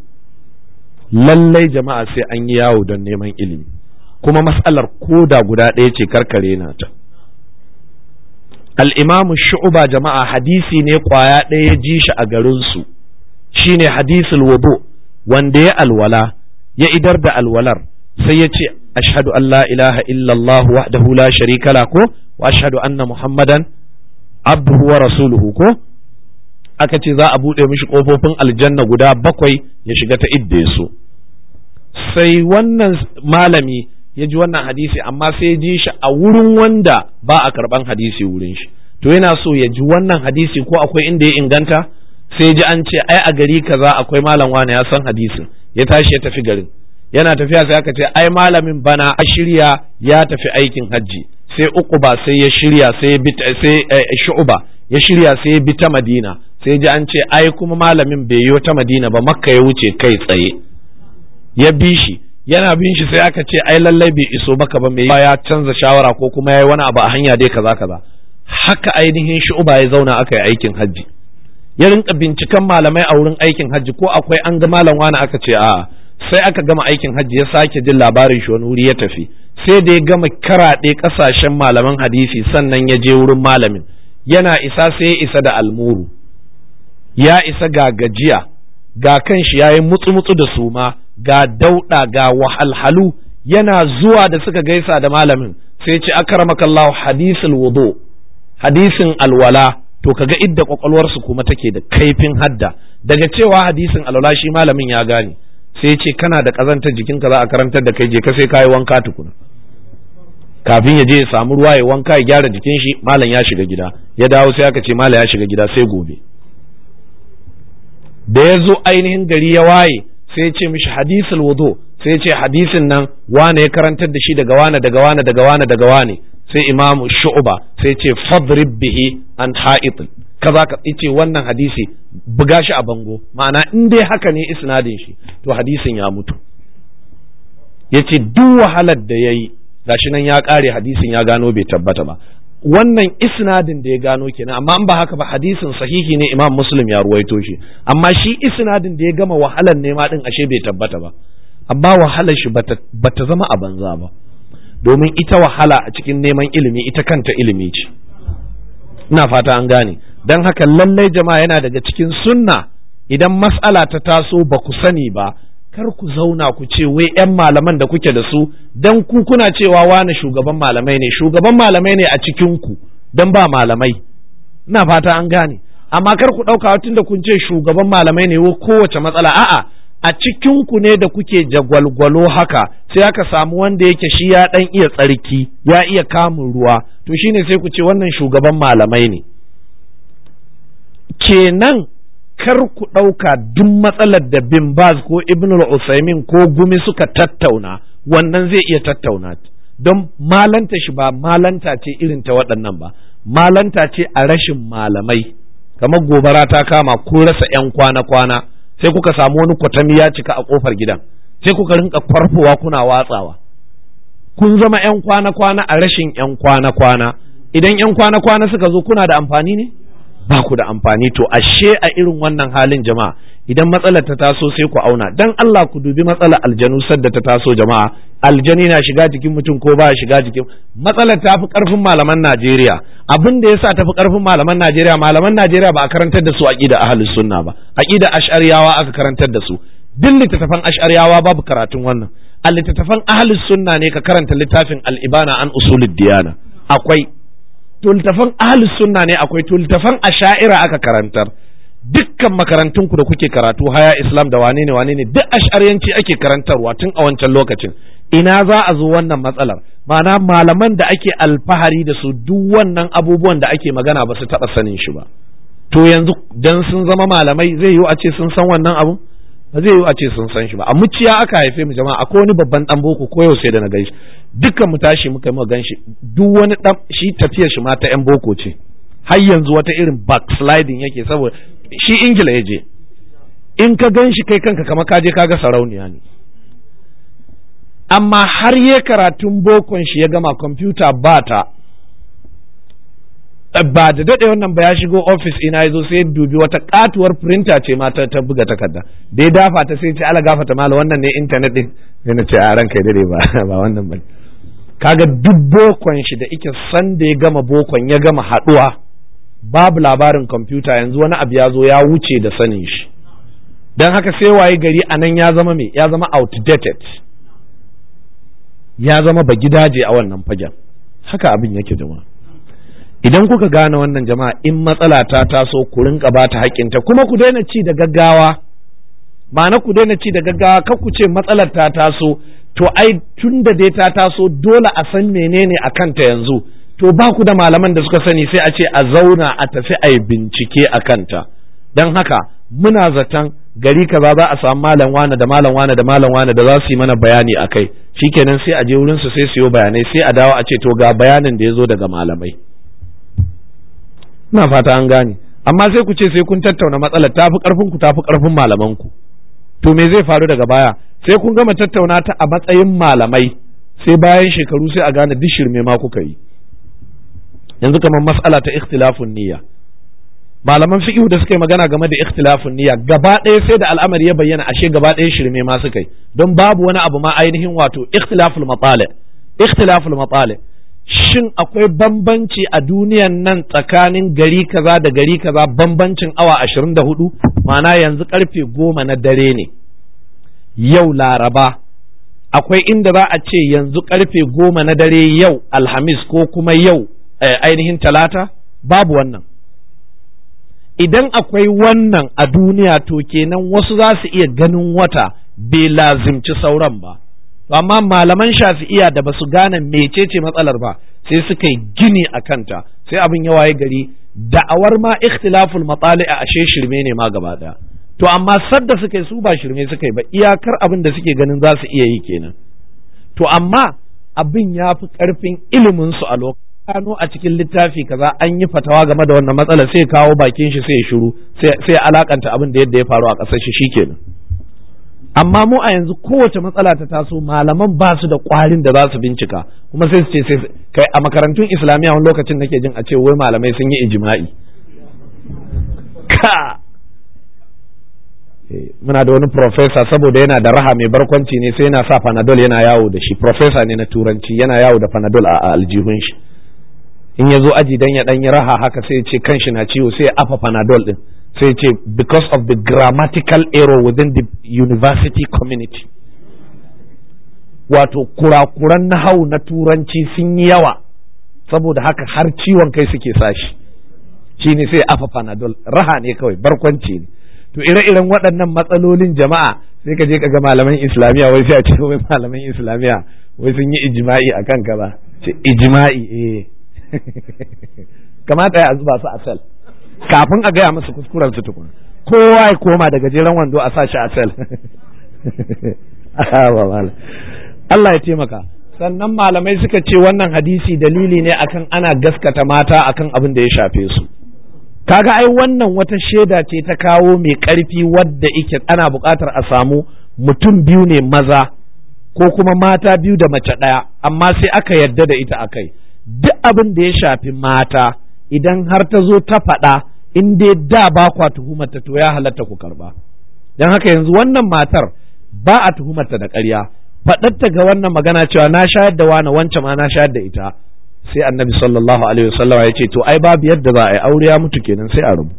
lallai jama'a sai an yi yawo don neman ilimi kuma matsalar koda guda ɗaya ce karkare na ta al'imamu shu'uba jama'a hadisi ne kwaya ɗaya ya ji shi a garinsu shine hadisul wudu wanda ya alwala ya idar da alwalar sai ya ce ashhadu an la ilaha illallah wahdahu la sharika la ko wa ashhadu anna muhammadan abduhu wa rasuluhu ko aka ce za a buɗe mishi ƙofofin aljanna guda bakwai ya shiga ta idda su sai wannan malami ya ji wannan hadisi amma sai ya ji shi a wurin wanda ba a karɓan hadisi wurin shi to yana so ya ji wannan hadisi ko akwai inda ya inganta sai ji an ce ai a gari kaza akwai malam wani ya san hadisin ya tashi ya tafi garin yana tafiya sai aka ce ai malamin bana a shirya ya tafi aikin hajji sai uquba sai ya shirya sai ya bi sai shu'ba ya shirya sai ya bi ta madina sai ji an ce ai kuma malamin bai yi ta madina ba makka ya wuce kai tsaye ya bi shi yana bin shi sai aka ce ai lallai bai iso baka ba mai ya canza shawara ko kuma yayi wani abu a hanya dai kaza kaza haka ainihin shu'ba ya zauna aka yi aikin hajji ya rinka binciken malamai a wurin aikin hajji ko akwai an ga malam wani aka ce a'a sai aka gama aikin hajji ya sake jin labarin shi wani wuri ya tafi sai da ya gama karaɗe ƙasashen malaman hadisi sannan ya je wurin malamin yana isa sai ya isa da almuru ya isa ga gajiya ga kan shi yayi mutsu-mutsu da suma ga dauɗa ga wahalhalu yana zuwa da suka gaisa da malamin sai ce akramakallahu hadisul wudu hadisin alwala to kaga idda kwakwalwarsu kuma take da kaifin hadda daga cewa hadisin alwala shi malamin ya gane sai ce kana da kazantar jikinka za a karantar da kai je ka sai kayi wanka tukuna kafin ya je ya samu ruwa ya wanka ya gyara jikin shi malam ya shiga gida ya dawo sai aka ce malam ya shiga gida sai gobe da ya zo ainihin gari ya waye sai ya ce mishi hadisul wudu sai ya ce hadisin nan wane ya karantar da shi daga wane daga wane daga wane daga wane sai imamu shu'ba sai ce fadrib bihi an ha'it kaza ka ce wannan hadisi buga shi a bango ma'ana in dai haka ne isnadin shi to hadisin ya mutu yace duk wahalar da yayi gashi nan ya kare hadisin ya gano bai tabbata ba wannan isnadin da ya gano kenan amma in ba haka ba hadisin sahihi ne imam muslim ya ruwaito shi amma shi isnadin da ya gama wahalar nema din ashe bai tabbata ba amma wahalar shi bata zama a banza ba domin ita wahala a cikin neman ilimi ita kanta ilimi ce ina fata an gane don haka lallai jama'a yana daga cikin sunna idan mas'ala ta taso ba ku sani ba kar ku zauna ku ce wai 'yan malaman da kuke da su don ku kuna cewa wani shugaban malamai ne shugaban malamai ne a cikin ku don ba malamai ina fata an gane amma kar ku ɗauka tun da kun ce shugaban malamai ne wo kowace matsala a'a a cikinku ne da kuke jagwalgwalo haka sai aka samu wanda yake shi ya ɗan iya tsarki ya iya kamun ruwa to shine sai ku ce wannan shugaban malamai ne kenan kar ku ɗauka duk matsalar da bin baz ko ibn usaimin ko gumi suka tattauna wannan zai iya tattauna don malanta shi ba malanta ce irin ta waɗannan ba malanta ce a rashin malamai kamar gobara ta kama ko rasa 'yan kwana-kwana sai kuka samu wani kwatami ya cika a kofar gidan sai kuka rinka kwarfowa kuna watsawa kun zama yan kwana-kwana a rashin yan kwana-kwana idan yan kwana-kwana suka zo kuna da amfani ne ba ku da amfani to ashe a irin wannan halin jama'a idan matsalar ta taso sai ku auna dan Allah ku dubi matsalar aljanu sadda ta taso jama'a aljani na shiga jikin mutum ko ba shiga jikin matsalar ta fi karfin malaman Najeriya abin da yasa ta fi karfin malaman Najeriya malaman Najeriya ba a karantar da su aqida ahlus sunna ba aqida ash'ariyawa aka karantar da su duk littattafan ash'ariyawa babu karatun wannan a littattafan ahlus sunna ne ka karanta littafin al-ibana an usulid diyana akwai to littattafan ahlus sunna ne akwai to littattafan asha'ira aka karantar dukkan makarantun ku da kuke karatu haya islam da wane ne wane ne duk ash'ariyanci ake karantarwa tun a wancan lokacin ina za a zo wannan matsalar ma'ana malaman da ake alfahari da su duk wannan abubuwan da ake magana ba su taɓa sanin shi ba to yanzu dan sun zama malamai zai yiwu a ce sun san wannan abu ba zai yiwu a ce sun san shi ba a muciya aka haife mu jama'a akwai wani babban dan boko ko yau sai da na gaishe dukkan mu tashi muka mu gan shi duk wani dan shi tafiyar shi ma ta yan boko ce har yanzu wata irin backsliding yake saboda shi ingila ya je in ka gan shi kai kanka kamar ka je ka ga sarauniya ne amma har ya karatun bokon shi ya gama kwamfuta ba ta ba da daɗe wannan ba ya shigo ofis ina ya zo sai dubi wata katuwar printer ce ma ta buga takarda da ya dafa ta sai ce ala gafata mala wannan ne intanet din sai na ce a ranka dade ba ba wannan ba kaga duk bokon shi da ike san da ya gama bokon ya gama haɗuwa babu labarin kwamfuta yanzu wani abu ya zo ya wuce da sanin shi don haka sai waye gari a nan ya zama me ya zama outdated ya zama ba gidaje a wannan fagen haka abin yake jama'a idan kuka gane wannan jama'a in matsala ta taso ku rinka ba ta haƙƙinta kuma ku daina ci da gaggawa ma'ana ku daina ci da gaggawa kar ku ce matsalar ta taso to ai tun da dai ta taso dole a san menene a kanta yanzu to ba ku da malaman da suka sani sai a ce a zauna a tafi a yi bincike a kanta don haka muna zaton gari kaza za a samu malam wane da malam wane da malam wane da za su yi mana bayani a kai shikenan sai a je wurin su sai su yi bayanai sai a dawo a ce to ga bayanin da ya zo daga malamai ina fata an gane amma sai ku ce sai kun tattauna matsalar tafi karfin ku tafi karfin malaman ku to me zai faru daga baya sai kun gama tattauna ta a matsayin malamai sai bayan shekaru sai a gane duk shirme ma kuka yi yanzu kamar mas'ala ta ikhtilafun niyya malaman fiqh da suka yi magana game da ikhtilafun niyya gaba ɗaya sai da al'amari ya bayyana ashe gaba ɗaya shirme ma suka yi don babu wani abu ma ainihin wato ikhtilaful matali ikhtilaful matali shin akwai bambanci a duniyan nan tsakanin gari kaza da gari kaza bambancin awa ashirin da hudu ma'ana yanzu karfe goma na dare ne yau laraba akwai inda za a ce yanzu karfe goma na dare yau alhamis ko kuma yau ainihin talata babu wannan idan akwai wannan a duniya to kenan wasu za su iya ganin wata bai lazimci sauran ba amma malaman shafi'iya da ba su gane mecece matsalar ba sai suka yi gini a kanta sai abin ya waye gari da'awar ma ikhtilaful matsali a ashe shirme ne ma gaba daya to amma sadda suka yi su ba shirme suka yi ba iyakar abin da suke ganin za su iya yi kenan to amma abin ya fi karfin ilimin su a lokacin gano a cikin littafi kaza an yi fatawa game da wannan matsala sai kawo bakin shi sai ya shiru sai alakanta abin da yadda ya faru a ƙasar shi shikenan amma mu a yanzu kowace matsala ta taso malaman ba su da ƙwarin da za su bincika kuma sai su ce sai kai a makarantun islamiyya wani lokacin nake jin a ce wai malamai sun yi ijma'i ka muna da wani profesa saboda yana da raha mai barkwanci ne sai yana sa panadol yana yawo da shi profesa ne na turanci yana yawo da panadol a aljihun shi in ya zo aji dan ya dan yi raha haka sai ya ce kanshi na ciwo sai ya afa panadol din sai ce because of the grammatical error within the university community wato kurakuran nahau na turanci sun yi yawa saboda haka har ciwon kai suke sashi shi ne sai afa panadol raha ne kawai barkwanci ne to ire-iren waɗannan matsalolin jama'a sai ka je ka ga malaman islamiyya wai sai a ce wai malaman islamiyya wai sun yi ijima'i a kan kaza ce ijima'i eh kamata ya zuba su a sel kafin a gaya masa kuskuren su tukuna kowa ya koma daga jeren wando a sashi a sel Allah ya taimaka sannan malamai suka ce wannan hadisi dalili ne akan ana gaskata mata akan abin da ya shafe su kaga ai wannan wata shaida ce ta kawo mai ƙarfi wadda ike ana buƙatar a samu mutum biyu ne maza ko kuma mata biyu da mace ɗaya amma sai aka yarda da ita akai duk abin da ya shafi mata idan har ta zo ta faɗa in dai da ba kwa tuhumarta to ya halatta ku karba don haka yanzu wannan matar ba a tuhumarta da ƙarya faɗarta ga wannan magana cewa na shayar da wani wancan ma na shayar da ita sai annabi sallallahu alaihi wasallam ya ce to ai babu yadda za a yi aure ya mutu kenan sai a rubu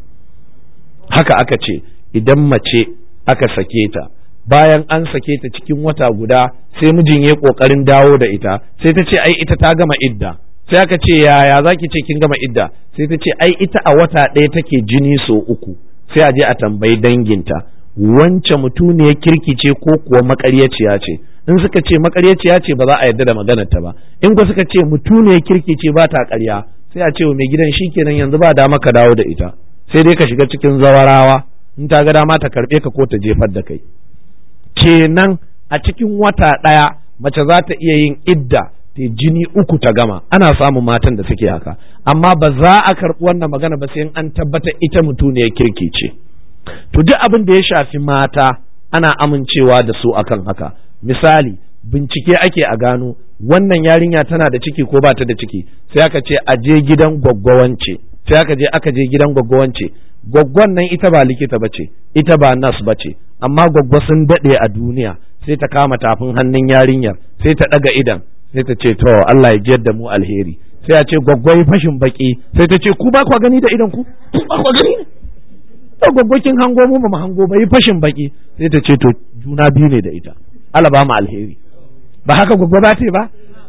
haka aka ce idan mace aka sake ta bayan an sake ta cikin wata guda sai mijin ya kokarin dawo da ita sai ta ce ai ita ta gama idda sai aka ce yaya zaki ce kin gama idda sai ta ce ai ita a wata ɗaya take jini so uku sai a je a tambayi danginta wance mutuniyar kirki ce ko kuwa makaryaciya ce in suka ce makaryaciya ce ba za a yarda da maganar ta ba in ko suka ce mutuniyar kirki ce ba ta ƙarya sai a ce wa mai gidan shikenan yanzu ba dama ka dawo da ita sai dai ka shiga cikin zawarawa in ta ga dama ta karɓe ka ko ta jefar da kai kenan a cikin wata ɗaya mace za ta iya yin idda ta jini uku ta gama ana samun matan da suke haka amma ba za a karɓi wannan magana ba sai an tabbata ita mutuniyar kirki ce to duk abin da ya shafi mata ana amincewa da su akan haka misali bincike ake a gano wannan yarinya tana da ciki ko ba ta da ciki sai aka ce a je gidan gwaggwawance sai aka je aka je gidan gwaggwawance gwaggwan nan ita ba likita ba ce ita ba nas ba ce amma gwaggwa sun daɗe a duniya sai ta kama tafin hannun yarinyar sai ta ɗaga idan sai ta ce to Allah ya jiyar da mu alheri sai a ce gwaggwai fashin baki sai ta ce ku ba kwa gani da idan ku ku ba kwa gani to gwaggwakin hango mu ba hango ba yi fashin baki sai ta ce to juna biyu ne da ita Allah ba mu alheri ba haka gwaggwa ba ce ba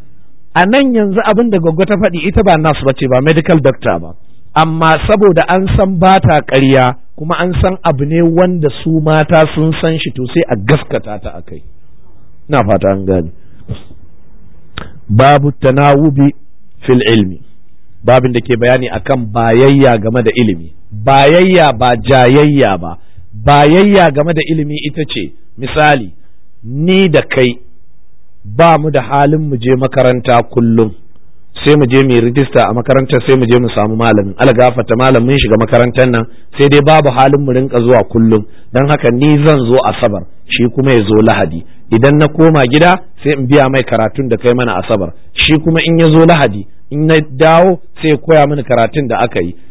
a nan yanzu abin da gwaggwa ta faɗi ita ba nurse ba ce ba medical doctor ba amma saboda an san ba ta ƙarya kuma an san abu ne wanda su mata sun san shi to sai a gaskata ta akai ina fata an gane babu tanawubi fil ilmi babin da ke bayani akan bayayya game da ilimi bayayya ba jayayya ba bayayya game da ilimi ita ce misali ni da kai ba mu da halin mu je makaranta kullum sai mu je mu rijista a makarantar sai mu je mu samu malamin algafata malamin shiga makarantar nan sai dai babu halin mu rinka zuwa kullum don haka ni zan zo asabar shi kuma ya zo lahadi idan na koma gida sai in biya mai karatun da kai mana asabar shi kuma in ya zo lahadi in na dawo sai ya koya mini karatun da aka yi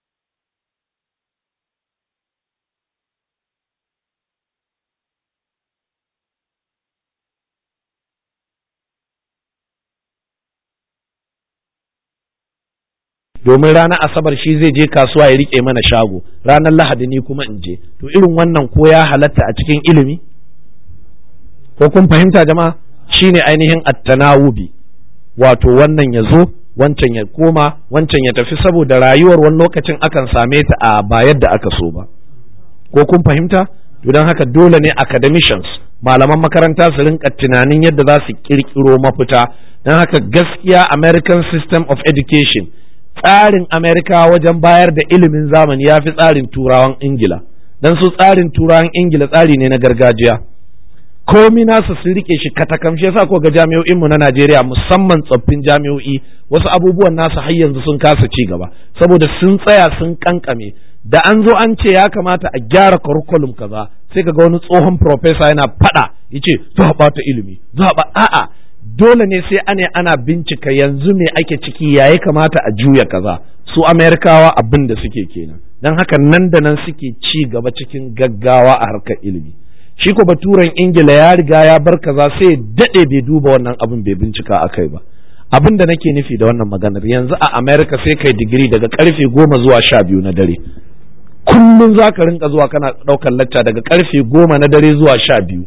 domin ranar asabar shi zai je kasuwa ya rike mana shago ranar lahadi ni kuma in je to irin wannan ko ya halatta a cikin ilimi ko kun fahimta jama'a shine ainihin attanawubi wato wannan ya zo wancan ya koma wancan ya tafi saboda rayuwar wani lokacin akan same ta a ba yadda aka so ba ko kun fahimta to don haka dole ne academicians malaman makaranta su rinka tunanin yadda za su kirkiro mafita don haka gaskiya american system of education tsarin Amerika wajen bayar da ilimin zamani ya fi tsarin turawan Ingila, don su tsarin turawan Ingila tsari ne na gargajiya. Komi nasu sun rike shi katakam shi yasa ko ga jami'o'inmu na Najeriya musamman tsoffin jami'o'i wasu abubuwan nasu har yanzu sun kasa ci gaba saboda sun tsaya sun kankame da an zo an ce ya kamata a gyara curriculum kaza sai kaga wani tsohon professor yana fada yace za a bata ilimi za a a'a dole ne sai ane ana bincika yanzu me ake ciki ya kamata a juya kaza su amerikawa abin da suke kenan don haka nan da nan suke ci gaba cikin gaggawa a harkar ilimi shi ko baturen ingila ya riga ya bar kaza sai daɗe bai duba wannan abin bai bincika a kai ba abin da nake nufi da wannan maganar yanzu a america sai kai digiri daga karfe goma zuwa sha biyu na dare kullum za ka rinka zuwa kana ɗaukar lacca daga karfe goma na dare zuwa sha biyu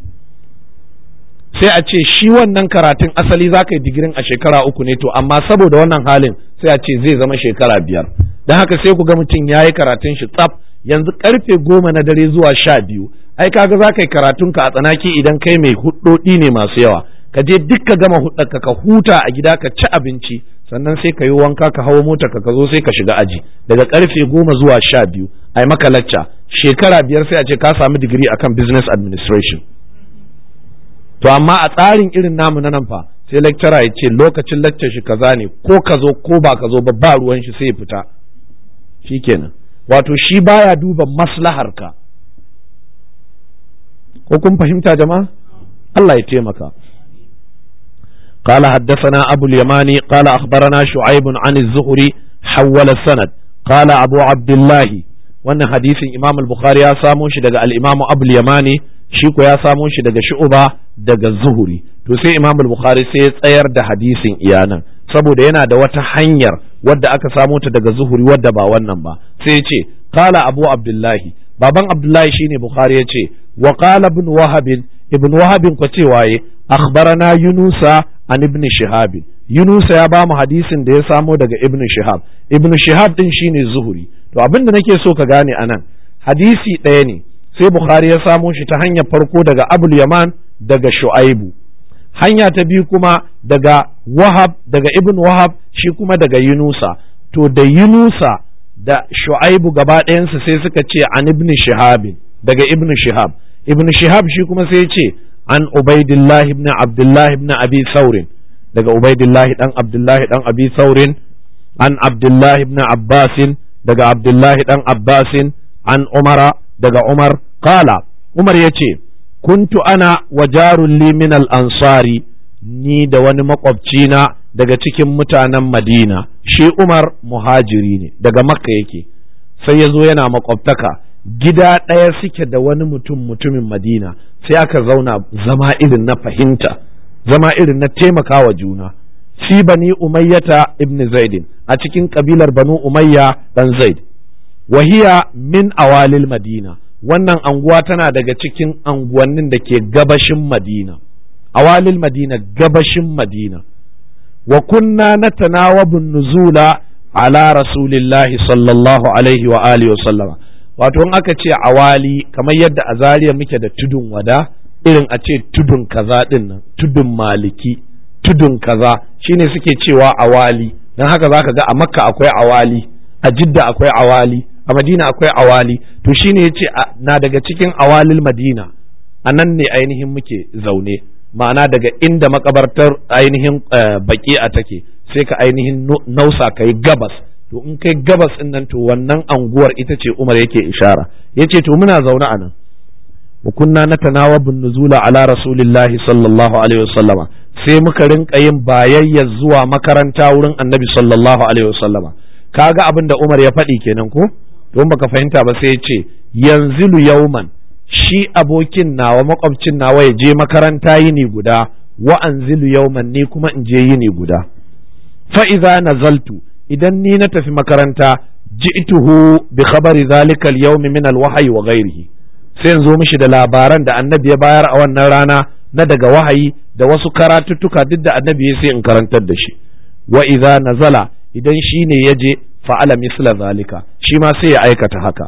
sai a ce shi wannan karatun asali za ka yi digirin a shekara uku ne to amma saboda wannan halin sai a ce zai zama shekara biyar don haka sai ku ga mutum ya yi karatun shi tsaf yanzu karfe goma na dare zuwa sha biyu ai kaga za ka yi karatunka a tsanaki idan kai mai hudodi ne masu yawa ka je duk ka gama hudarka ka huta a gida ka ci abinci sannan sai ka yi wanka ka hawo mota ka zo sai ka shiga aji daga karfe goma zuwa sha biyu ai maka lacca shekara biyar sai a ce ka samu digiri akan business administration to amma a tsarin irin namu na nan fa sai lecturer ya ce lokacin lecture shi kaza ne ko ka zo ko ba ka zo ba ba ruwan shi sai ya fita shikenan wato shi baya duba maslahar ka ko kun fahimta jama'a Allah ya taimaka قال حدثنا أبو اليماني قال أخبرنا شعيب عن الزهري حول السند قال أبو عبد الله وأن حديث إمام البخاري يا ساموش الإمام أبو اليماني shi ko ya samo shi daga shu'uba daga zuhuri to sai imam bukhari sai ya tsayar da hadisin iyanan saboda yana da wata hanyar wadda aka samo ta daga zuhuri wadda ba wannan ba sai ya ce qala abu abdullahi baban abdullahi shine bukhari ya ce wa qala ibn wahab ibn wahab ko ce waye akhbarana yunusa an ibn shihab yunusa ya ba mu hadisin da ya samo daga ibn shihab ibn shihab din shine zuhuri to abinda nake so ka gane anan hadisi ɗaya ne sai Bukhari ya samo shi ta hanyar farko daga Abul Yaman daga Shu'aibu hanya ta biyu kuma daga Wahab daga Ibn Wahab shi kuma daga Yunusa to da Yunusa da Shu'aibu gaba ɗayansu sai suka ce an Ibn Shihab daga Ibn Shihab Ibn Shihab shi kuma sai ce an Ubaidillah ibn Abdullah ibn Abi Saurin daga Ubaidillah dan Abdullah dan Abi Saurin an Abdullah ibn Abbasin daga Abdullah dan Abbasin an Umara daga Umar kala Umar ya ce kuntu ana wa jarun min al-ansari ni da wani makwabcina daga cikin mutanen Madina shi Umar muhajiri ne daga Makka yake sai ya zo yana makwabtaka gida ɗaya suke da wani mutum mutumin Madina sai aka zauna zama irin na fahimta zama irin na taimakawa juna fi bani umayyata ibn zaidin a cikin kabilar banu umayya dan zaid wahiya min awalil madina wannan anguwa tana daga cikin anguwannin da ke gabashin madina awalil madina gabashin madina wa kunna natanawabun nuzula ala rasulillahi sallallahu alaihi wa alihi wa sallama wato in aka ce awali kamar yadda a zariya muke da tudun wada irin a ce tudun kaza din nan tudun maliki tudun kaza shine suke cewa awali don haka zaka ga a makka akwai awali a jidda akwai awali a madina akwai awali to shine yace na daga cikin awalil madina a nan ne ainihin muke zaune ma'ana daga inda makabartar ainihin baki a take sai ka ainihin nausa kai gabas to in kai gabas din nan to wannan anguwar ita ce Umar yake ishara yace to muna zaune a nan wa kunna natanawabu nuzula ala rasulillahi sallallahu alaihi wasallama sai muka rinka yin bayayya zuwa makaranta wurin annabi sallallahu alaihi wasallama kaga abin da Umar ya faɗi kenan ko don baka fahimta ba sai ya ce yanzilu yauman shi abokin nawa makwabcin nawa ya je makaranta yini guda wa anzilu yauman ni kuma in je yini guda fa idza nazaltu idan ni na tafi makaranta ji'tuhu bi khabari zalika al-yawm min al-wahyi wa ghayrihi sai in zo mishi da labaran da annabi ya bayar a wannan rana na daga wahayi da wasu karatuttuka duk da annabi ya sai in karantar da shi wa idza nazala idan shi ne ya je fa'ala misla zalika shi ma sai ya aikata haka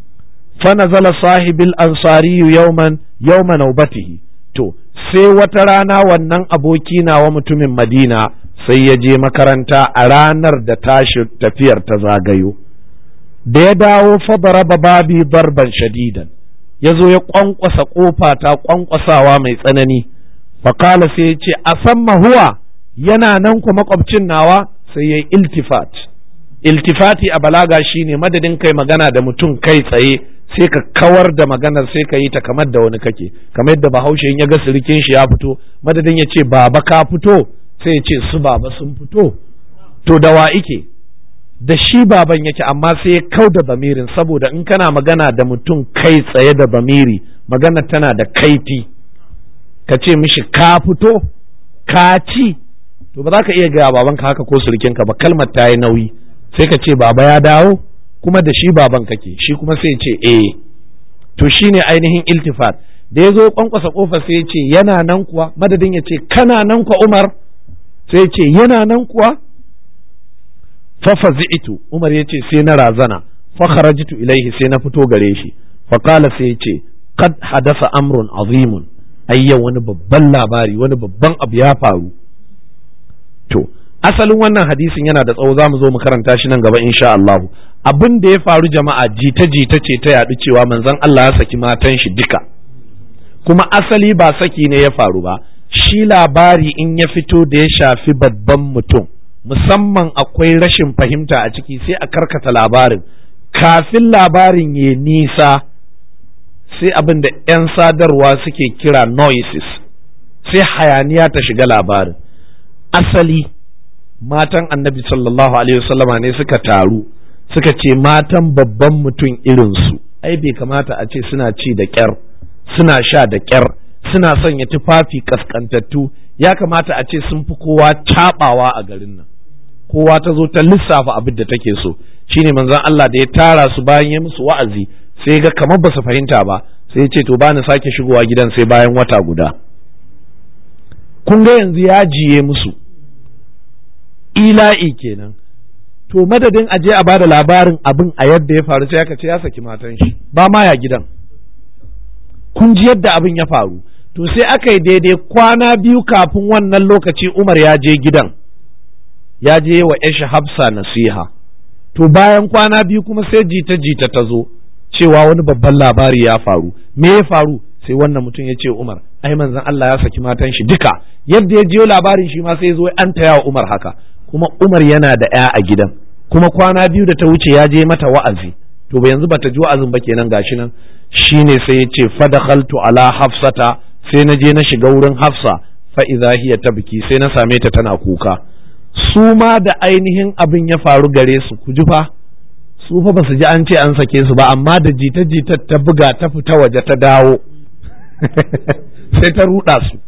fa nazala sahibil ansari yawman yawma naubatihi to sai wata rana wannan aboki nawa mutumin madina sai ya je makaranta a ranar da tashi tafiyar ta zagayo da ya dawo fa baraba babi barban shadidan ya zo ya kwankwasa kofa ta kwankwasawa mai tsanani fakala sai ya ce a san huwa yana nan ku makwabcin nawa sai ya yi iltifat iltifati a balaga shine madadin kai magana da mutum kai tsaye sai ka kawar da maganar sai ka yi ta kamar da wani kake kamar yadda bahaushe ya ga sirikin shi ya fito madadin ya ce baba ka fito sai ya ce su baba sun fito to da wa ike da shi baban yake amma sai ya kau da bamirin saboda in kana magana da mutum kai tsaye da bamiri magana tana da kaifi ka ce mishi ka fito ka ci to ba za ka iya gaya babanka haka ko surukinka ba kalmar ta yi nauyi sai ka ce baba ya dawo kuma da shi baban kake shi kuma sai ce eh to shine ainihin iltifat da ya zo kwankwasa kofar sai ya ce yana nan kuwa madadin ya ce kana nan kuwa umar sai ya ce yana nan kuwa fafa zi'itu umar ya ce sai na razana fa kharajtu ilaihi sai na fito gare shi fa qala sai ya ce qad hadasa amrun azimun ayyan wani babban labari wani babban abu ya faru to asalin wannan hadisin yana da tsawo za mu zo mu karanta shi nan gaba insha Allah abin da ya faru jama'a jita jita ce ta yaɗu cewa manzon Allah ya saki matan shi duka kuma asali ba saki ne ya faru ba shi labari in ya fito da ya shafi babban mutum musamman akwai rashin fahimta a ciki sai a karkata labarin kafin labarin ya nisa sai abin da 'yan sadarwa suke kira noises sai hayaniya ta shiga labarin asali matan annabi sallallahu alaihi wasallama ne suka taru suka ce matan babban mutum irinsu ai bai kamata a ce suna ci da ƙyar suna sha da ƙyar suna sanya tufafi kaskantattu ya kamata a ce sun fi kowa caɓawa a garin nan kowa ta zo ta lissafa abin da take so shine manzon Allah da ya tara su bayan ya musu wa'azi sai ga kamar ba su fahimta ba sai ya ce to ba ni sake shigowa gidan sai bayan wata guda kun ga yanzu ya jiye musu ila'i kenan to madadin aje a bada labarin abin a yadda ya faru sai aka ce ya saki matan shi ba ma ya gidan kun ji yadda abin ya faru to sai aka yi daidai kwana biyu kafin wannan lokaci umar ya je gidan ya je wa yashi hafsa nasiha to bayan kwana biyu kuma sai jita jita ta zo cewa wani babban labari ya faru me ya faru sai wannan mutum ya ce umar ai manzon Allah ya saki matan shi duka yadda ya jiyo labarin shi ma sai zo an taya wa umar haka kuma umar yana da ya a gidan kuma kwana biyu da ta wuce ya je mata wa'azi to ba yanzu bata ji wa'azin ba kenan gashi nan shine sai ya ce fadakhaltu ala hafsata sai na je na shiga wurin hafsa fa idza hiya tabki sai na same ta tana kuka su ma da ainihin abin ya faru gare su ku ji fa su fa ba su ji an ce an sake su ba amma da jita jita ta buga ta fita waje ta dawo sai ta ruɗa su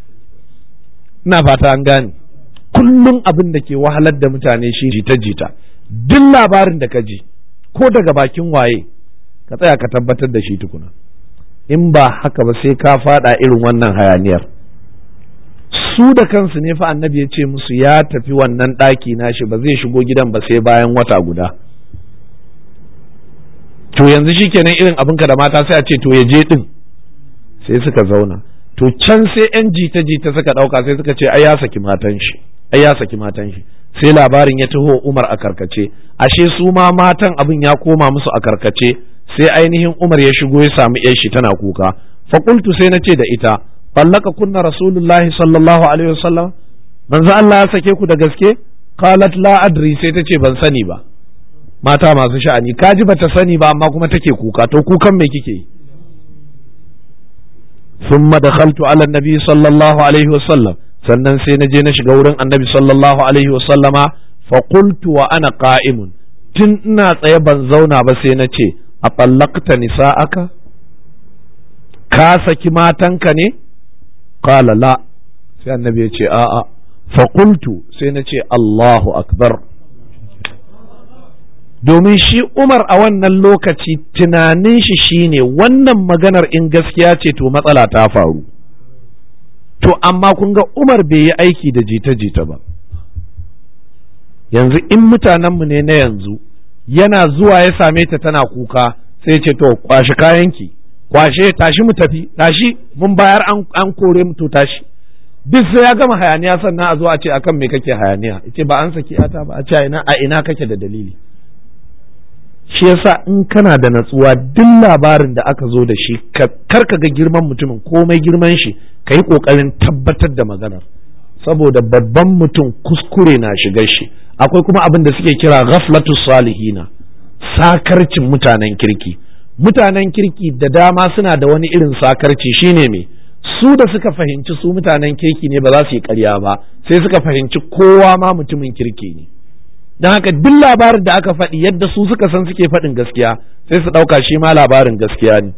ina fata an gane kullum abin da ke wahalar da mutane shi jita jita duk labarin da ka ji ko daga bakin waye ka tsaya ka tabbatar da shi tukuna in ba haka ba sai ka fada irin wannan hayaniyar su da kansu ne fa annabi ya ce musu ya tafi wannan ɗaki nashi ba zai shigo gidan ba sai bayan wata guda to yanzu shikenan irin abinka da mata sai a ce to ya je din sai suka zauna to can sai yan jita jita suka ɗauka sai suka ce ai ya saki matan shi ai ya saki matan shi sai labarin ya taho Umar a karkace ashe su ma matan abin ya koma musu a karkace sai ainihin Umar ya shigo ya samu yar shi tana kuka fa qultu sai nace da ita ballaka kunna rasulullahi sallallahu alaihi wasallam manzo Allah ya sake ku da gaske qalat la adri sai tace ban sani ba mata masu sha'ani kaji bata sani ba amma kuma take kuka to kukan me kike yi ثم دخلت على النبي صلى الله عليه وسلم sannan sai na je na shiga wurin annabi sallallahu alaihi wasallama fa qultu wa ana qa'imun tun ina tsaye ban zauna ba sai na ce a tallaqta nisa'aka ka saki matanka ne qala la sai annabi ya ce a'a fa qultu sai na ce Allahu akbar domin shi Umar a wannan lokaci tunanin shi shine wannan maganar in gaskiya ce to matsala ta faru to amma kun ga Umar bai yi aiki da jita-jita ba yanzu in mutanenmu ne na yanzu yana zuwa ya same ta tana kuka sai ce to kwashi kayanki kwashe tashi mu tafi tashi mun bayar an kore mu to tashi duk sai ya gama hayaniya sannan a zo a ce akan me kake hayaniya ce ba an saki ata ba a ce ina a ina kake da dalili shi yasa in kana da natsuwa duk labarin da aka zo da shi kar ka ga girman mutumin komai girman shi ka yi ƙoƙarin tabbatar da maganar saboda babban mutum kuskure na shigar shi akwai kuma abin da suke kira ghaflatu salihina sakarcin mutanen kirki mutanen kirki da dama suna da wani irin sakarci shine me su da suka fahimci su mutanen kirki ne ba za su yi ƙarya ba sai suka fahimci kowa ma mutumin kirki ne don haka duk labarin da aka faɗi yadda su suka san suke faɗin gaskiya sai su ɗauka shi ma labarin gaskiya ne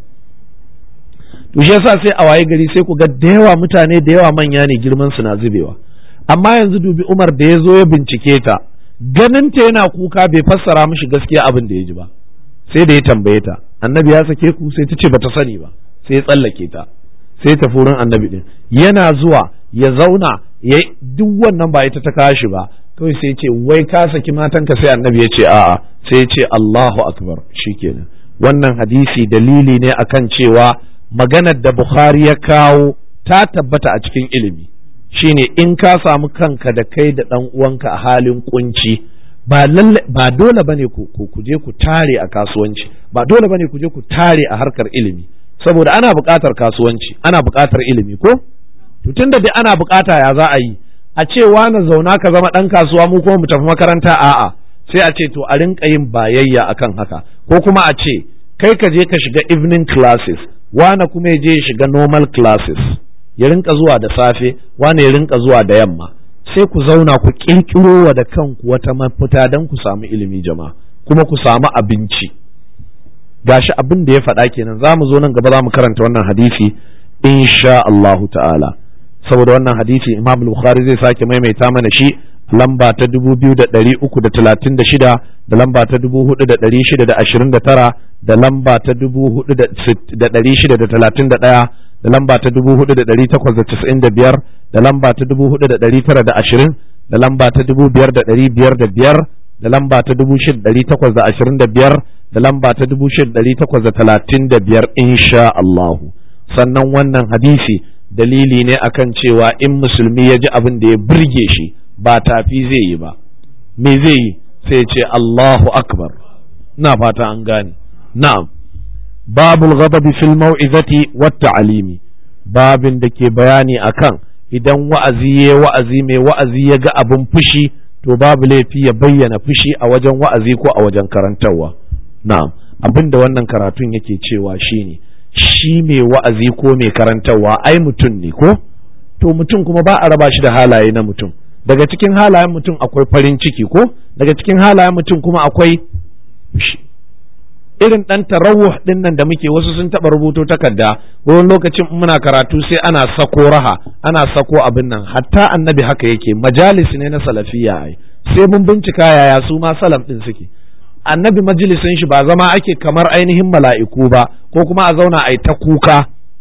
to shi yasa sai a waye gari sai ku ga da yawa mutane da yawa manya ne girman su na zubewa amma yanzu dubi Umar da ya zo ya bincike ta ganin ta yana kuka bai fassara mishi gaskiya abin da ya ji ba sai da ya tambaye ta annabi ya sake ku sai ta ce bata sani ba sai ya tsallake ta sai ta furin annabi din yana zuwa ya zauna ya duk wannan ba ita ta kashi ba kawai sai ce wai ka saki matanka sai annabi ya ce a'a sai ya ce Allahu akbar shikenan wannan hadisi dalili ne akan cewa maganar da Bukhari ya kawo ta tabbata a cikin ilimi shine in ka samu kanka da kai da ɗan uwanka a halin kunci ba ba dole bane ku ku je ku tare a kasuwanci ba dole bane ku je ku tare a harkar ilimi saboda ana buƙatar kasuwanci ana buƙatar ilimi ko to tunda dai ana buƙata ya za a yi a ce wani zauna ka zama ɗan kasuwa mu kuma mu tafi makaranta a'a sai a ce to a rinka yin bayayya akan haka ko kuma a ce kai ka je ka shiga evening classes wane kuma ya je ya shiga normal classes ya rinka zuwa da safe wane ya rinka zuwa da yamma sai ku zauna ku kirkiro wa da kanku wata mafita don ku samu ilimi jama'a kuma ku samu abinci gashi abin da ya faɗa kenan za mu zo nan gaba za mu karanta wannan hadisi insha Allahu ta'ala saboda wannan hadisi Imam Bukhari zai sake maimaita mana shi lamba ta dubu biyu da ɗari uku da talatin da shida da lamba ta dubu hudu da ɗari shida da ashirin da tara da lamba ta dubu hudu da ɗari shida da talatin da ɗaya da lamba ta dubu hudu da ɗari takwas da casa'in da biyar da lamba ta dubu hudu da ɗari tara da ashirin da lamba ta dubu biyar da ɗari biyar da biyar da lamba ta dubu shida ɗari takwas da ashirin da biyar da lamba ta dubu shida ɗari takwas da talatin da biyar insha Allahu sannan wannan hadisi dalili ne akan cewa in musulmi ya ji abin da ya burge shi ba tafi zai yi ba me zai yi sai ce Allahu akbar na fata an gane na'am babul ghadabi fil mau'izati wat ta'limi babin da ke bayani akan idan wa'azi ya wa'azi mai wa'azi ya ga abin fushi to babu laifi ya bayyana fushi a wajen wa'azi ko a wajen karantarwa na'am abin da wannan karatun yake cewa shine shi mai wa'azi ko mai karantarwa ai mutum ne ko to mutum kuma ba a raba shi da halaye na mutum daga cikin halayen mutum akwai farin ciki ko daga cikin halayen mutum kuma akwai fushi irin ɗan tarawuh ɗin nan da muke wasu sun taɓa rubuto takarda wani lokacin muna karatu sai ana sako raha ana sako abin nan hatta annabi haka yake majalis ne na salafiya ai sai mun bincika yaya su ma salaf ɗin suke annabi majalisin shi ba zama ake kamar ainihin mala'iku ba ko kuma a zauna a ta kuka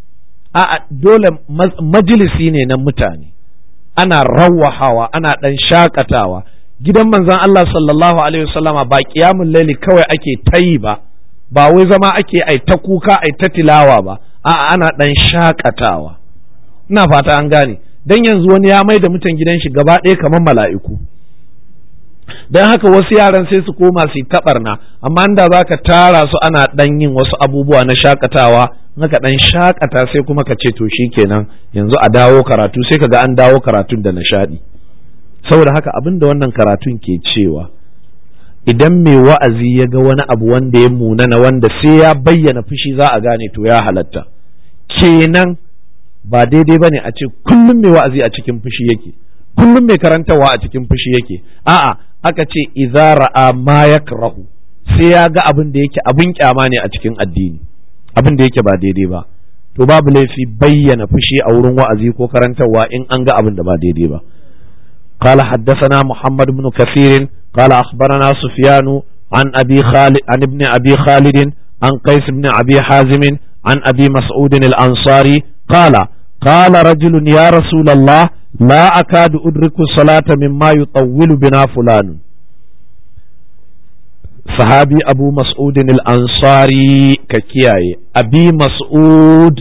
a dole majalisi ne na mutane ana rawahawa ana ɗan shakatawa gidan manzon Allah sallallahu alaihi wasallama ba kiyamun laili kawai ake tayi ba ba wai zama ake ai ta kuka ai ta tilawa ba a'a ana ɗan shakatawa ina fata an gane dan yanzu wani ya mai da mutan gidan shi gaba ɗaya kamar mala'iku don haka wasu yaran sai su koma su yi taɓarna amma inda za ka tara su ana ɗan yin wasu abubuwa na shakatawa naka ɗan shakata sai kuma ka ce to shi kenan yanzu a dawo karatu sai ka ga an dawo karatun da nishaɗi saboda haka abin da wannan karatun ke cewa idan mai wa'azi ya ga wani abu wanda ya munana wanda sai ya bayyana fushi za a gane to ya halatta kenan ba daidai ba ne a ce kullum mai wa'azi a cikin fushi yake kullum mai karantawa a cikin fushi yake a'a aka ce idza ra'a ma yakrahu sai ya ga abin da yake abin kyama ne a cikin addini abin da yake ba daidai ba to babu laifi bayyana fushi a wurin wa'azi ko karantarwa in an ga abin da ba daidai ba قال حدثنا محمد بن كثير قال أخبرنا سفيان عن أبي خالد عن ابن أبي خالد عن قيس بن أبي حازم عن أبي مسعود الأنصاري قال قال رجل يا رسول الله لا أكاد أدرك الصلاة مما يطول بنا فلان صحابي أبو مسعود الأنصاري ككياي أبي مسعود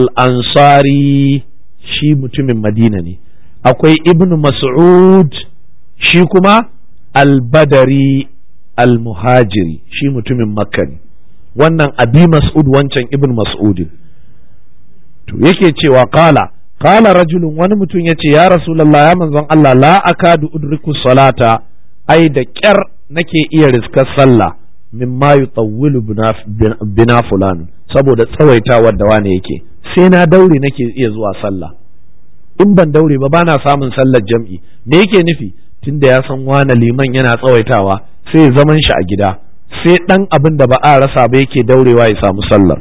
الأنصاري شي متم مدينة akwai ibn mas'ud shi kuma albadari almuhajiri shi mutumin makka ne wannan abi mas'ud wancan ibn mas'ud to yake cewa kala kala rajulun wani mutum ya ce ya rasulallah ya manzon Allah la akadu udriku salata ai da kyar nake iya riskar sallah mimma yutawwilu bina fulan saboda tsawaitawar da wane yake sai na daure nake iya zuwa sallah in ban daure ba bana samun sallar jam'i me yake nufi tunda ya san wane liman yana tsawaitawa sai ya zaman shi a gida sai dan abin da ba a rasa ba yake daurewa ya samu sallar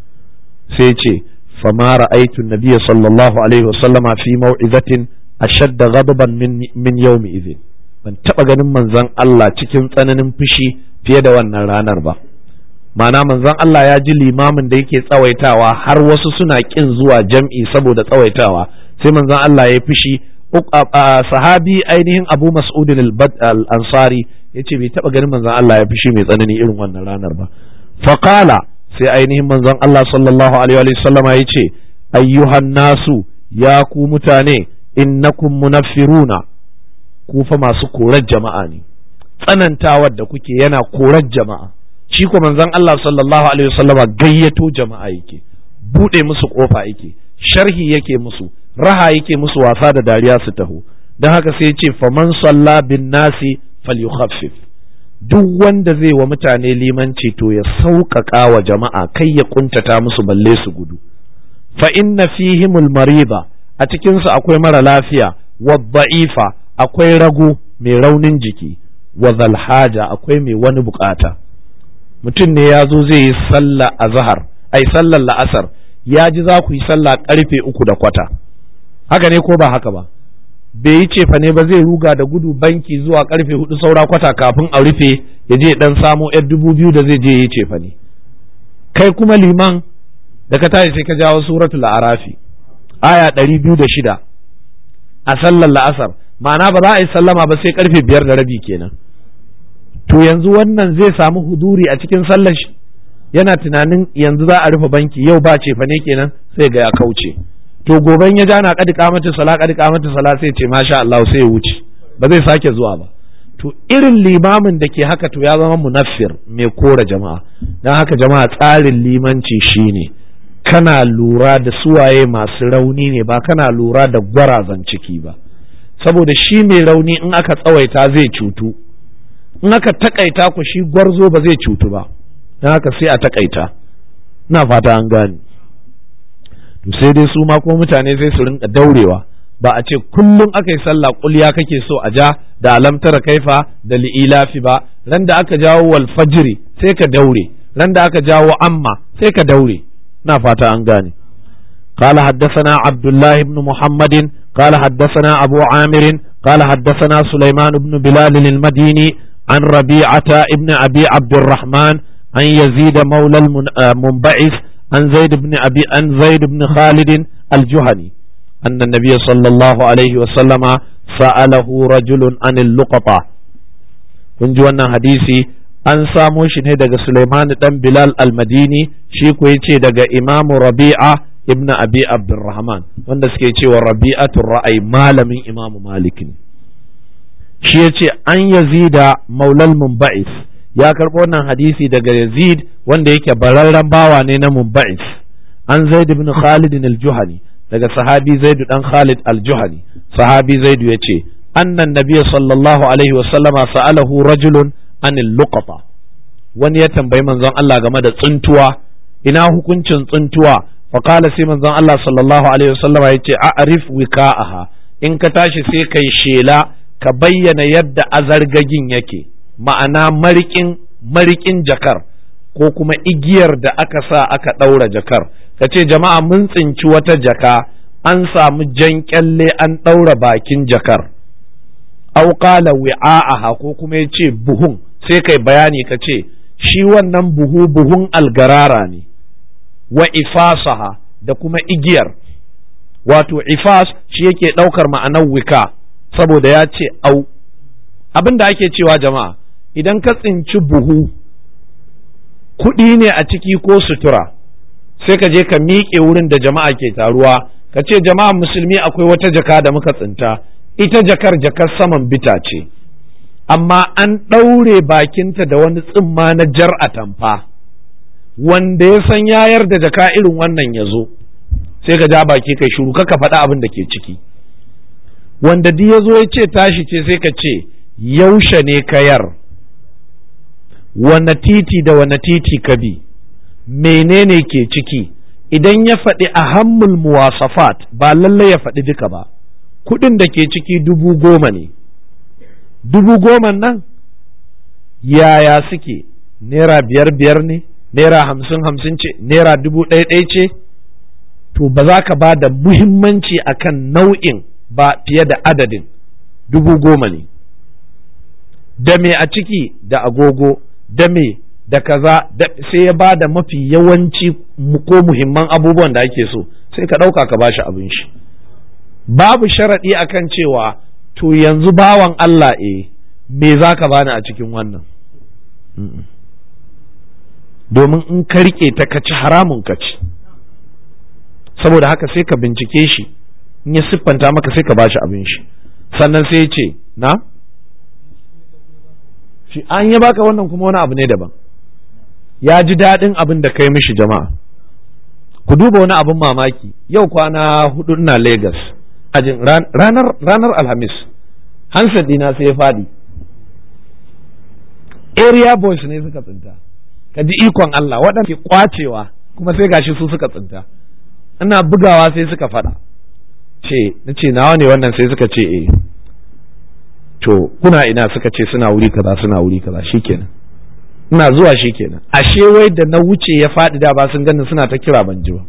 sai ce fama ra'aitu nabiyya sallallahu alaihi wasallama fi mau'izatin ashadda ghadaban min min yawmi idhin ban taba ganin manzon Allah cikin tsananin fushi fiye da wannan ranar ba ma'ana manzon Allah ya ji limamin da yake tsawaitawa har wasu suna kin zuwa jam'i saboda tsawaitawa sai manzon Allah ya fishi sahabi ainihin Abu Mas'ud al-Ansari yace bai taba ganin manzon Allah ya fishi mai tsanani irin wannan ranar ba faqala sai ainihin manzon Allah sallallahu alaihi wa sallama yace ayyuhan nasu ya ku mutane innakum munaffiruna ku fa masu korar jama'a ne tsanantawar da kuke yana korar jama'a shi ko manzon Allah sallallahu alaihi wa sallama gayyato jama'a yake bude musu kofa yake sharhi yake musu raha yake musu wasa da dariya su taho don haka sai ce faman salla bin nasi falyukhaffif duk wanda zai wa mutane limanci to ya sauƙaƙa wa jama'a kai ya kuntata musu balle su gudu fa inna fihimul mariba a cikin su akwai mara lafiya wa da'ifa akwai rago mai raunin jiki wa zalhaja akwai mai wani bukata mutum ne ya zo zai yi sallah azhar ai sallar la'asar ya ji za ku yi sallah karfe uku da kwata haka ne ko ba haka ba bai yi cefa ne ba zai ruga da gudu banki zuwa karfe hudu saura kwata kafin a rufe ya je dan samo yar dubu biyu da zai je yi cefa ne kai kuma liman da ka tashi sai ka jawo suratul arafi aya ɗari biyu da shida a sallar la'asar ma'ana ba za a yi sallama ba sai karfe biyar da rabi kenan to yanzu wannan zai samu huduri a cikin sallar shi yana tunanin yanzu za a rufe banki yau ba cefa ne kenan sai ga ya kauce to goben ya jana kadi kamata sala kadi kamata sala sai ce masha Allah sai ya wuce ba zai sake zuwa ba to irin limamin da ke haka to ya zama munaffir mai kora jama'a dan haka jama'a tsarin limanci shine kana lura da suwaye masu rauni ne ba kana lura da gwarazan ciki ba saboda shi mai rauni in aka tsawaita zai cutu in aka takaita ku shi gwarzo ba zai cutu ba dan haka sai a takaita ina fata an gane to sai dai su ma ko mutane sai su rinka daurewa ba a ce kullum aka yi sallah kulya kake so a ja da alamtara kaifa da li'ilafi ba ran da aka jawo wal fajri sai ka daure ran da aka jawo amma sai ka daure na fata an gane قال حدثنا عبد الله بن محمد قال حدثنا أبو عامر قال حدثنا سليمان بن بلال المديني عن ربيعة ابن أبي عبد الرحمن عن يزيد مولى المنبعث عن زيد بن أبي عن زيد بن خالد الجهني أن النبي صلى الله عليه وسلم سأله رجل عن اللقطة kun ji wannan hadisi an samo shi ne daga Sulaiman dan Bilal al-Madini shi ko yace daga Imam Rabi'a ibn Abi Abdurrahman wanda suke cewa Rabi'atul Ra'ay malamin Imam Malik shi ya ce an yazida maulal munba'is ya karɓo wannan hadisi daga yazid wanda yake bararren bawa ne na munba'is an zaid ibn khalid al-juhani daga sahabi zaid dan khalid al-juhani sahabi zaid ya ce annan nabiyyi sallallahu alaihi wasallama sa'alahu rajulun anil luqata wani ya tambayi manzon Allah game da tsuntuwa ina hukuncin tsuntuwa fa qala sai manzon Allah sallallahu alaihi wasallama yace a'rif wika'aha in ka tashi sai kai shela ka bayyana yadda azargagin yake ma'ana marikin marikin jakar ko kuma igiyar da aka sa aka ɗaura jakar ka ce jama'a mun tsinci wata jaka an samu jan kyalle an ɗaura bakin jakar au qala wi'a'aha ko kuma ya ce buhun sai kai bayani ka ce shi wannan buhu buhun algarara ne wa ifasaha da kuma igiyar wato ifas shi yake ɗaukar ma'anar wika saboda ya ce au abin da ake cewa jama'a idan ka tsinci buhu kuɗi ne a ciki ko sutura sai ka je ka miƙe wurin da jama'a ke taruwa ka ce jama'a musulmi akwai wata jaka da muka tsinta ita jakar jakar saman bita ce amma an ɗaure bakinta da wani tsimma na jar atamfa wanda ya san yayar da jaka irin wannan ya zo sai ka ja baki kai shuru ka faɗa abin da ke ciki wanda duk ya zo ya ce tashi ce sai ka ce yaushe ne kayar wane titi da wane titi ka bi menene ke ciki idan ya faɗi ahammul muwasafat ba lallai ya faɗi duka ba kuɗin da ke ciki dubu goma ne dubu goma nan yaya suke naira biyar biyar ne naira hamsin hamsin ce naira dubu ɗaya ɗaya ce to ba za ka ba da muhimmanci akan nau'in ba fiye da adadin dubu goma ne da me a ciki da agogo da me da kaza sai ya ba da mafi yawanci ko muhimman abubuwan da ake so sai ka ɗauka ka bashi abin shi babu sharaɗi akan cewa to yanzu bawan Allah e me za ka bani a cikin wannan domin in ka riƙe ta ka ci haramun ka ci saboda haka sai ka bincike shi in ya siffanta maka sai ka bashi abin shi sannan sai ya ce na shi an ya baka wannan kuma wani abu ne daban ya ji daɗin abin da kai mishi jama'a ku duba wani abin mamaki yau kwana hudu ina Legas ajin ranar ranar alhamis hansar dina sai ya fadi area boys ne suka tsinta ka ji ikon Allah waɗanda ke kwacewa kuma sai gashi su suka tsinta ina bugawa sai suka faɗa ce na ce nawa ne wannan sai suka ce eh to kuna ina suka ce suna wuri kaza suna wuri kaza shikenan ina zuwa shikenan ashe wai da na wuce ya faɗi da ba sun ganin suna ta kira ban ji ba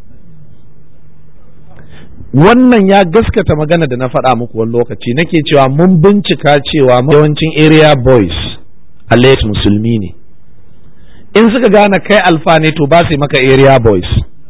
wannan ya gaskata magana da na faɗa muku wani lokaci nake cewa mun bincika cewa yawancin area boys a musulmi ne in suka gane kai alfa ne to ba su maka area boys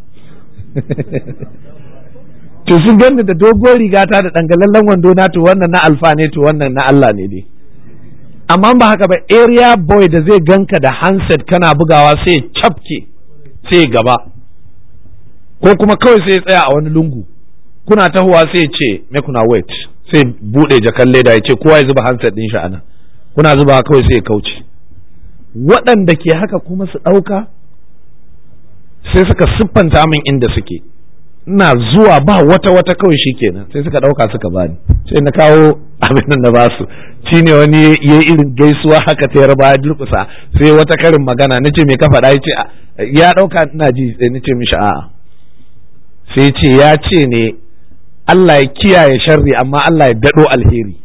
to sun gani da dogon rigata da dangalallen wando na to wannan na alfa ne to wannan na Allah ne dai amma ba haka ba area boy da zai ganka da handset kana bugawa sai cafke sai gaba ko kuma kawai sai tsaya a wani lungu kuna tahowa sai ce me kuna wait sai bude jakan leda ya ce kowa ya zuba handset din shi anan kuna zuba kawai sai ya kauce waɗanda ke haka kuma su ɗauka sai suka siffanta min inda suke ina zuwa ba wata wata kawai shi kenan sai suka ɗauka suka bani sai na kawo abin nan na basu shi ne wani ya irin gaisuwa haka ta yarba ya durkusa sai wata karin magana na ce me ka faɗa ya ce ya ɗauka ina ji sai na ce mishi a'a sai ce ya ce ne Allah ya kiyaye sharri amma Allah ya daɗo alheri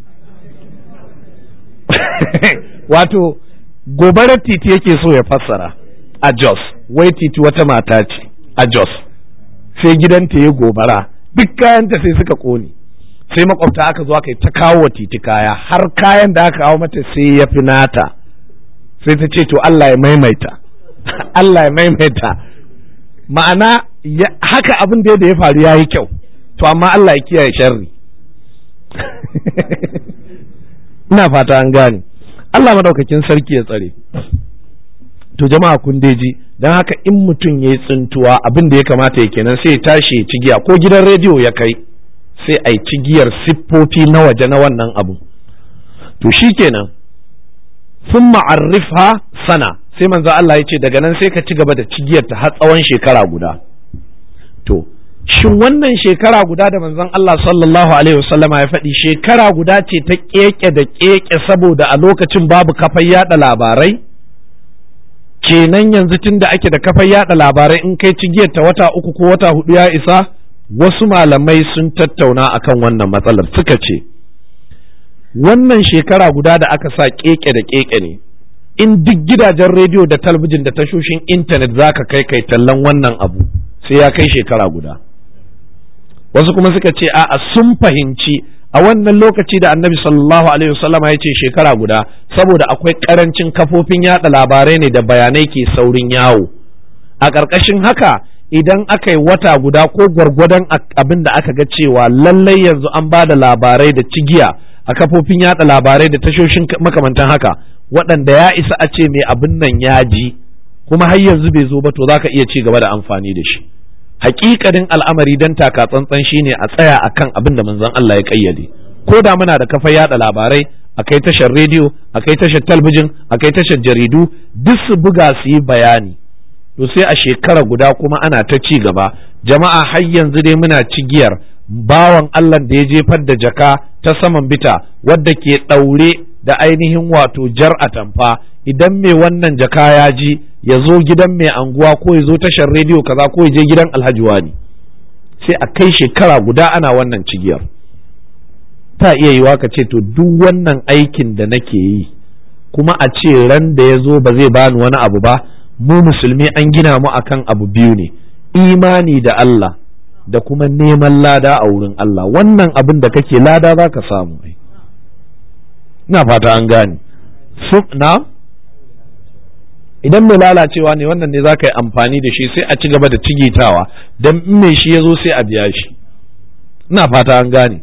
wato gobarar titi yake so ya fassara a Jos wai titi wata mata ce a Jos sai gidanta ya gobara duk kayanta sai suka kone sai makwabta aka zo aka yi ta kawo titi kaya har kayan da aka kawo mata sai ya fi nata sai ta ce to Allah ya maimaita Allah ya maimaita ma'ana haka abin da ya faru ya yi kyau to amma Allah ya kiyaye sharri ina fata an gane Allah madaukakin sarki ya tsare to jama'a kun ji don haka in mutum ya yi tsintuwa abin da ya kamata ya kenan sai ya tashi ya cigiya ko gidan rediyo ya kai sai a yi cigiyar siffofi na waje na wannan abu to shikenan sun ma'arrifha sana sai manzo Allah ya ce daga nan sai ka ci gaba da cigiyar ta har tsawon shekara guda to shin wannan shekara guda da manzon Allah sallallahu alaihi wasallama ya faɗi shekara guda ce ta keke da keke saboda a lokacin babu kafar yada labarai kenan yanzu tun da ake da kafar yada labarai in kai cigiyar ta wata uku ko wata hudu ya isa wasu malamai sun tattauna akan wannan matsalar suka ce wannan shekara guda da aka sa keke da keke ne in duk gidajen rediyo da talabijin da tashoshin intanet za ka kai kai tallan wannan abu sai ya kai shekara guda wasu kuma suka ce a'a sun fahimci a wannan lokaci da annabi sallallahu alaihi wasallama ya ce shekara guda saboda akwai karancin kafofin yada labarai ne da bayanai ke saurin yawo a ƙarƙashin haka idan aka yi wata guda ko gwargwadon abin da aka ga cewa lallai yanzu an ba da labarai da cigiya a kafofin yada labarai da tashoshin makamantan haka waɗanda ya isa a ce mai abin nan ya ji kuma har yanzu bai zo ba to za ka iya ci gaba da amfani da shi hakikanin al'amari dan taka tsantsan shine a tsaya akan abin da manzon Allah ya kayyade ko da muna da kafa yada labarai akai tashar rediyo akai tashar talbijin akai tashar jaridu duk su buga su yi bayani to sai a shekara guda kuma ana ta ci gaba jama'a har yanzu dai muna cigiyar bawan Allah da ya jefar da jaka ta saman bita wadda ke ɗaure da ainihin wato jar atamfa idan mai wannan jaka ya ji ya zo gidan mai anguwa ko ya zo tashar rediyo kaza ko ya je gidan alhaji wani sai a kai shekara guda ana wannan cigiyar ta iya yiwa ka ce to duk wannan aikin da nake yi kuma a ce ran da ya zo ba zai bani wani abu ba mu musulmi an gina mu akan abu biyu ne imani da Allah da kuma neman lada a wurin Allah wannan abin da kake lada za ka samu ina fata an gane na idan mai lalacewa ne wannan ne za ka yi amfani da shi sai a ci gaba da cigitawa don in mai shi ya zo sai a biya shi ina fata an gane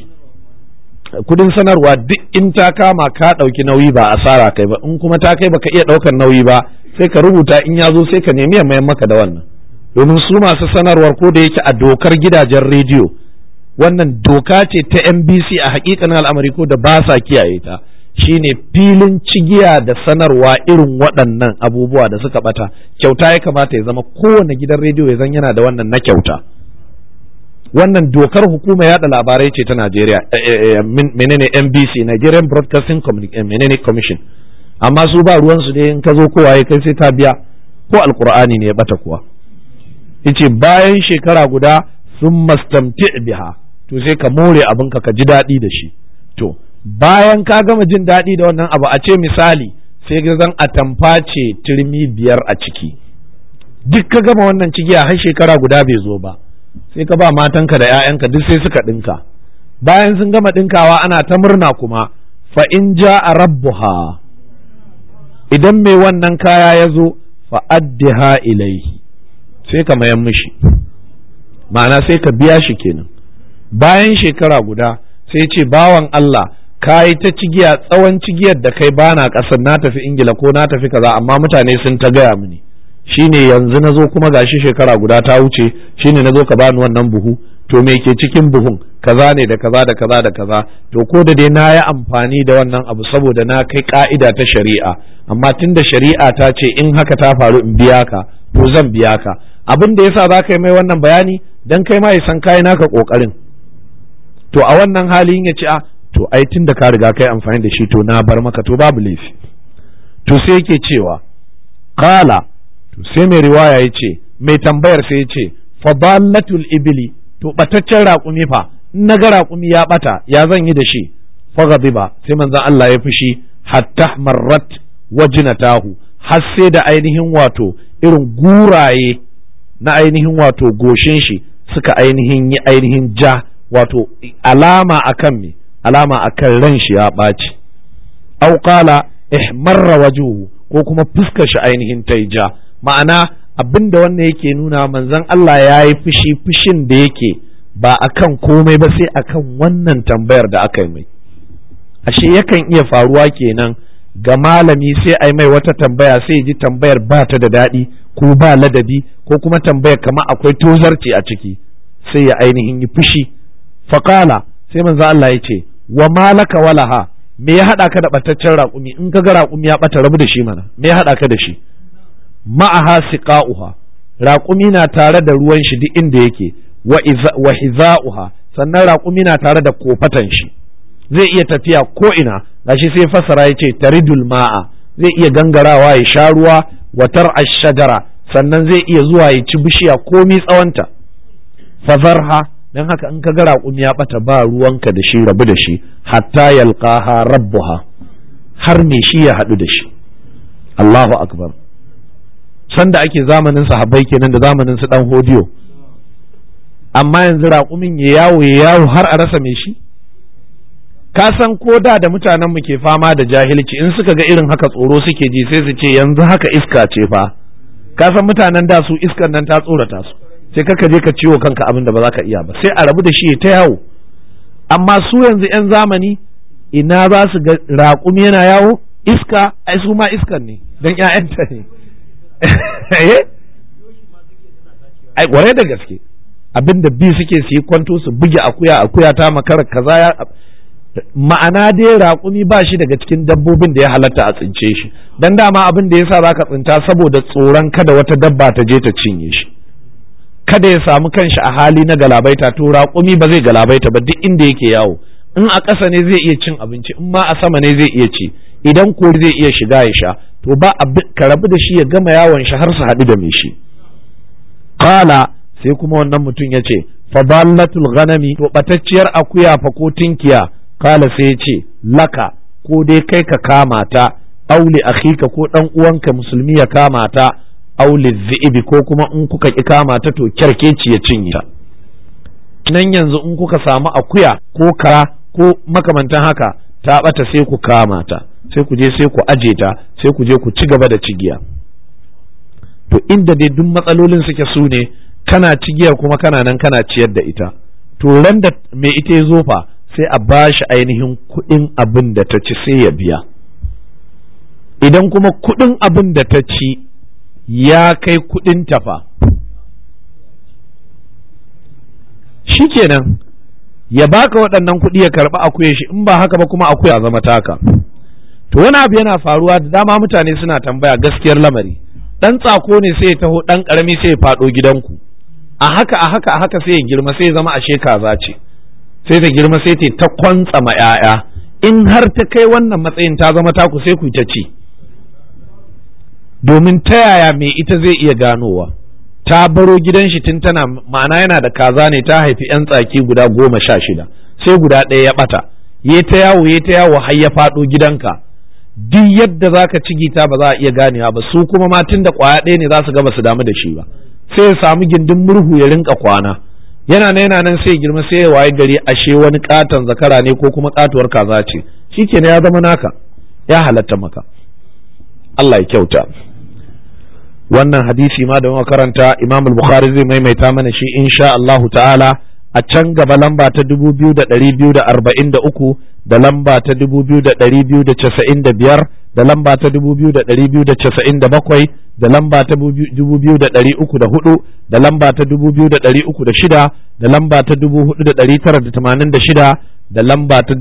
kudin sanarwa duk in ta kama ka ɗauki nauyi ba asara kai ba in kuma ta kai baka iya ɗaukar nauyi ba sai ka rubuta in ya zo sai ka nemi ya mayan maka da wannan domin su masu sanarwar ko da yake a dokar gidajen rediyo wannan doka ce ta NBC a hakikanin al'amari ko da ba sa kiyaye ta shine filin cigiya da sanarwa irin waɗannan abubuwa da suka bata kyauta ya kamata ya zama kowane gidan rediyo ya zan yana da wannan na kyauta wannan dokar hukuma yada labarai ce ta Najeriya menene NBC Nigerian Broadcasting menene Commission amma su ba ruwansu dai in ka zo kowa ya kai sai ta biya ko alkur'ani ne ya bata kuwa yace bayan shekara guda sun mastamti biha to sai ka more abinka ka ji daɗi da shi to bayan ka gama jin daɗi da wannan abu a ce misali sai ga zan atamfa ce turmi biyar a ciki duk ka gama wannan cigiya har shekara guda bai zo ba sai ka ba matanka da 'ya'yanka duk sai suka ɗinka bayan sun gama ɗinkawa ana ta murna kuma fa in ja a rabbuha idan mai wannan kaya ya zo fa addiha ilaihi sai ka mayan mishi ma'ana sai ka biya shi kenan bayan shekara guda sai ce bawan Allah ka yi ta cigiya tsawon cigiyar da kai bana ƙasar na tafi ingila ko na tafi kaza amma mutane sun ta gaya mini shine yanzu na zo kuma gashi shekara guda ta wuce shine na zo ka bani wannan buhu to me ke cikin buhun kaza ne da kaza da kaza da kaza to ko da dai na yi amfani da wannan abu saboda na kai ka'ida ta shari'a amma tunda shari'a ta ce in haka ta faru in biya ka to zan biya ka abin da yasa za ka yi mai wannan bayani dan kai ma ya san kai naka kokarin to a wannan halin ya ce a to ai tunda ka riga kai amfani da shi to na bar maka to babu laifi to sai yake cewa qala to sai mai riwaya ya ce mai tambayar sai ya ce fadallatul ibili to bataccen raƙumi fa in na ga raƙumi ya bata ya zan yi da shi faghadiba sai manzon Allah ya fushi hatta marrat wajnatahu har sai da ainihin wato irin guraye na ainihin wato goshin shi suka ainihin yi ainihin ja wato alama akan me alama akan ran shi ya ɓaci au qala ihmarra wajuhu ko kuma fuskar shi ainihin ta ja ma'ana abin da wannan yake nuna manzon Allah ya yi fushi fushin da yake ba akan komai ba sai akan wannan tambayar da aka yi mai ashe yakan iya faruwa kenan ga malami sai a yi mai wata tambaya sai ji tambayar ba ta da daɗi ko ba ladabi ko kuma tambayar kama akwai tozarci a ciki sai ya ainihin yi fushi faƙala sai manzo Allah ya ce wa malaka walaha me ya haɗa ka da ɓataccen raƙumi in ka ga raƙumi ya ɓata rabu da shi mana me ya haɗa ka da shi ma'aha siqa'uha raƙumi na tare da ruwan shi duk inda yake wa hiza'uha sannan raƙumi na tare da kofatan shi zai iya tafiya ko ina gashi sai fasara ya ce taridul ma'a zai iya gangarawa ya sha ruwa watar ashajara sannan zai iya zuwa ya ci bishiya komi tsawonta fazarha don haka in ka ga raƙumi ya ɓata ba ruwanka da shi rabu da shi hatta yalqaha rabbuha har me shi ya haɗu da shi Allahu akbar sanda ake zamanin sahabbai kenan da zamanin su dan hodiyo amma yanzu raƙumin ya yawo ya yawo har a rasa me shi ka san ko da da mutanen mu ke fama da jahilci in suka ga irin haka tsoro suke ji sai su ce yanzu haka iska ce fa ka san mutanen da su iskan nan ta tsorata su sai kaka je ka ciwo kanka abin da ba za ka iya ba sai a rabu da shi ta yawo amma su yanzu yan zamani ina za su ga raƙumi yana yawo iska ai su ma iskan ne don ƴaƴanta ne ai kwarai da gaske abinda bi suke su yi kwanto su buge akuya akuya ta makara kaza ya ma'ana dai raƙumi ba shi daga cikin dabbobin da ya halatta a tsince shi dan dama abin da yasa zaka tsinta saboda tsoron kada wata dabba ta je ta cinye shi kada ya samu kanshi a hali na galabaita to raƙumi ba zai galabaita ba duk inda yake yawo in a ƙasa ne zai iya cin abinci in ma a sama ne zai iya ci idan kori zai iya shiga ya sha to ba ka rabu da shi ya gama yawon shi har su haɗu da mai shi qala sai kuma wannan mutum ya ce fadallatul ghanami to batacciyar akuya fa ko tinkiya kala sai ya ce laka ko dai kai ka kama ta auli akhika ko dan uwanka musulmi ya kama ta auli zi'ibi ko kuma in kuka ki kama ta to kyarkeci ya cinye ta nan yanzu in kuka samu akuya ko kara ko makamantan haka ta bata sai ku kama ta sai ku je sai ku aje ta sai ku je ku ci gaba da cigiya to inda dai duk matsalolin suke su ne kana cigiyar kuma kana nan kana ciyar da ita to ran da mai ita ya zo fa sai a ba shi ainihin kuɗin abin da ta ci sai ya biya idan kuma kuɗin abin da ta ci ya kai kuɗin tafa shikenan ya baka waɗannan kuɗi ya karɓi akuya shi in ba haka ba kuma akuya zama taka to wani abu yana faruwa da dama mutane suna tambaya gaskiyar lamari ɗan tsako ne sai ya taho ɗan ƙarami sai ya faɗo gidanku a haka a haka a haka sai ya girma sai ya zama ashe kaza ce sai ta girma sai ta ta kwantsama ‘ya'ya in har ta kai wannan matsayin ta zama taku sai ku ta ci domin ta yaya mai ita zai iya ganowa ta baro gidan shi tun tana ma'ana yana da kaza ne ta haifi ‘yan tsaki guda goma sha shida sai guda ɗaya ya ɓata ya ta yawo ya ta yawo har ya faɗo gidanka duk yadda za ka cigita ba za a iya ganewa ba su kuma ma tun da ƙwaya ɗaya ne za su ga ba su damu da shi ba sai ya samu gindin murhu ya rinka kwana yana nan yana nan sai girma sai ya waye gari ashe wani katon zakara ne ko kuma katuwar kaza ce shikenan ya zama naka ya halatta maka Allah ya kyauta wannan hadisi ma da makaranta Imam al-Bukhari zai maimaita mana shi insha Allah ta'ala a can gaba lamba ta 2243 da lamba ta 2295 da lamba ta 2297 da lamba ta 2304 da lamba ta 2306 da lamba ta 4986 da lamba ta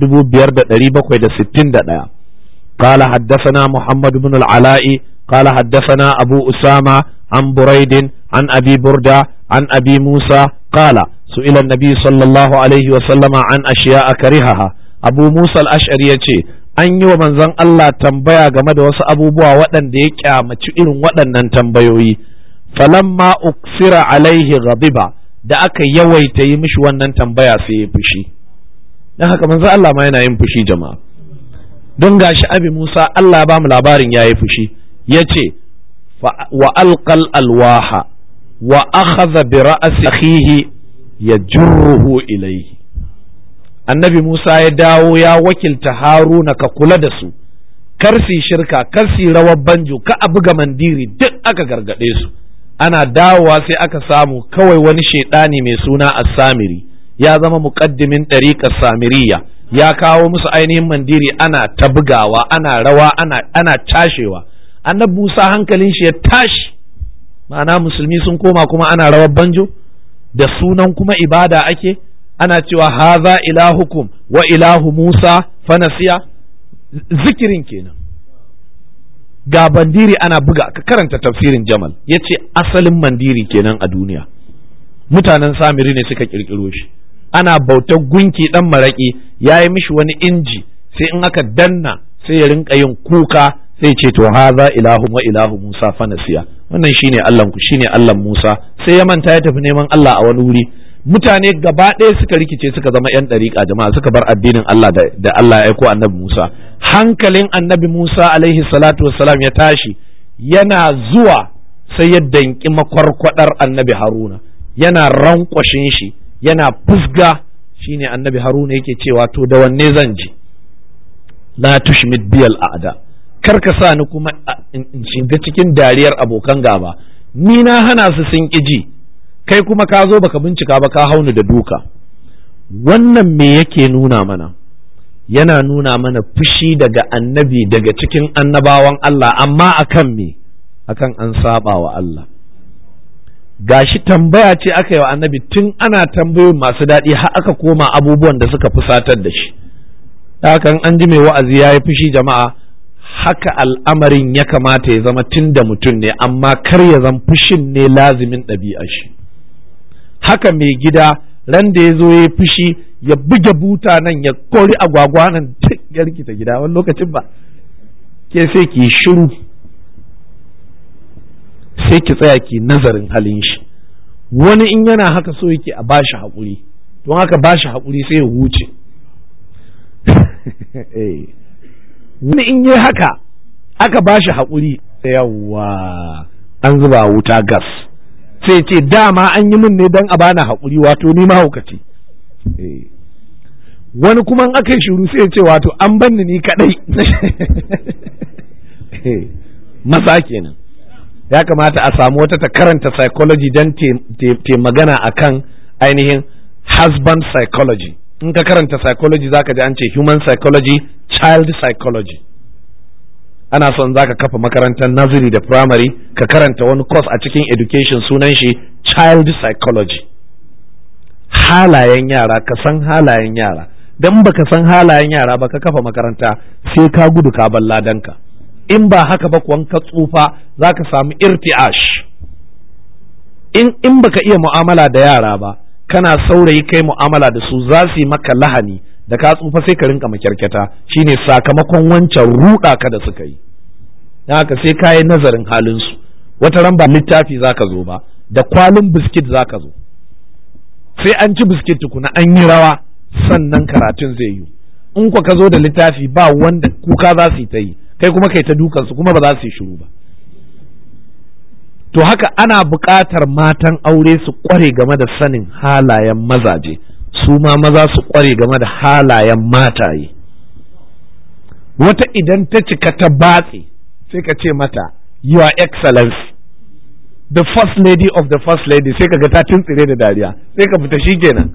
5761 قال حدثنا محمد بن العلاء قال حدثنا أبو أسامة عن بريد عن أبي بردة عن أبي موسى قال سئل النبي صلى الله عليه وسلم عن أشياء كرهها أبو موسى الأشعري يتي an yi wa manzon Allah tambaya game da wasu abubuwa waɗanda ya kyamaci irin waɗannan tambayoyi falamma uksira alaihi ghadiba da aka yawaita yi mishi wannan tambaya sai ya fushi dan haka manzon Allah ma yana yin fushi jama'a don gashi abi Musa Allah ya ba mu labarin yayi fushi yace wa alqal alwaha wa akhadha bi ra'si akhihi yajruhu ilayhi annabi Musa ya dawo ya wakilta Haruna ka kula da su kar su shirka kar su rawar banjo ka a buga mandiri duk aka gargade su ana dawowa sai aka samu kawai wani shaidani mai suna as-samiri ya zama muqaddimin ɗariƙar samiriya ya kawo musu ainihin mandiri ana ta bugawa ana rawa ana ana tashewa annabi Musa hankalin shi ya tashi ma'ana musulmi sun koma kuma ana rawar banjo da sunan kuma ibada ake ana cewa haza ilahukum wa ilahu Musa fanasiya zikirin kenan ga bandiri ana buga ka karanta tafsirin jamal ya ce asalin mandiri kenan a duniya mutanen samiri ne suka kirkiro shi ana bautar gunki dan maraƙi ya yi mishi wani inji sai in aka danna sai ya rinka yin kuka sai ce to haza ilahu wa ilahu musa fanasiya wannan shine allah ku shine allah musa sai ya manta ya tafi neman allah a wani wuri mutane gaba ɗaya suka rikice suka zama yan ɗariƙa jama'a suka bar addinin allah da allah ya aiko annabi musa hankalin annabi musa alaihi salatu wassalam ya tashi yana zuwa sai ya danki makwarkwadar annabi haruna yana rankwashin shi yana fusga shine annabi haruna yake cewa to da wanne zan ji la tushmit biyal a'da kar ka sa ni kuma in shiga cikin dariyar abokan gaba ni na hana su sun ji kai kuma ka zo baka bincika ba ka hauni da duka wannan me yake nuna mana yana nuna mana fushi daga annabi daga cikin annabawan Allah amma akan me akan an saba wa Allah gashi tambaya ce aka yi wa annabi tun ana tambayoyin masu daɗi har aka koma abubuwan da suka fusatar da shi hakan an ji mai wa'azi ya yi fushi jama'a haka al'amarin ya kamata ya zama tun da mutum ne amma kar ya zan fushin ne lazimin ɗabi'a shi haka mai gida ran da ya zo ya yi fushi ya buge buta nan ya kori agwagwa nan ya rikita gida wani lokacin ba ke sai ki shiru sai ki tsaya ki nazarin halin shi wani in yana haka so yake a bashi haƙuri don haka bashi haƙuri sai ya huce wani in yi haka aka bashi haƙuri yawwa an zuba wuta gas sai ce dama an yi min ne don a bani haƙuri wato ni mahaukaci wani kuma in aka yi shiru sai ce wato an banni ni kaɗai maza kenan ya kamata a samu wata ta karanta psychology don te magana akan ainihin husband psychology in ka karanta psychology zaka ji an ce human psychology child psychology ana son zaka kafa makarantar nursery da primary ka karanta wani course a cikin education sunan shi child psychology halayen yara ka san halayen yara dan baka san halayen yara ba ka kafa makaranta sai ka gudu ka balla danka in ba haka ba kuwan ka tsufa za ka samu irti'ash in in baka iya mu'amala da yara ba kana saurayi kai mu'amala da su za su yi maka lahani da ka tsufa sai ka rinka makyarkyata shine sakamakon wancan ruɗa ka da suka yi don haka sai ka yi nazarin halinsu wata ran ba littafi za ka zo ba da kwalin biskit za ka zo sai an ci biskit tukuna an yi rawa sannan karatun zai yi in ka zo da littafi ba wanda kuka za su yi ta yi kai kuma kai ta dukansu kuma ba za su yi shiru ba to haka ana buƙatar matan aure su ƙware game da sanin halayen mazaje su ma maza su ƙware game da halayen mataye wata idan ta cika ta batse sai ka ce mata your excellency the first lady of the first lady sai ka ga ta tuntsire da dariya sai ka fita shikenan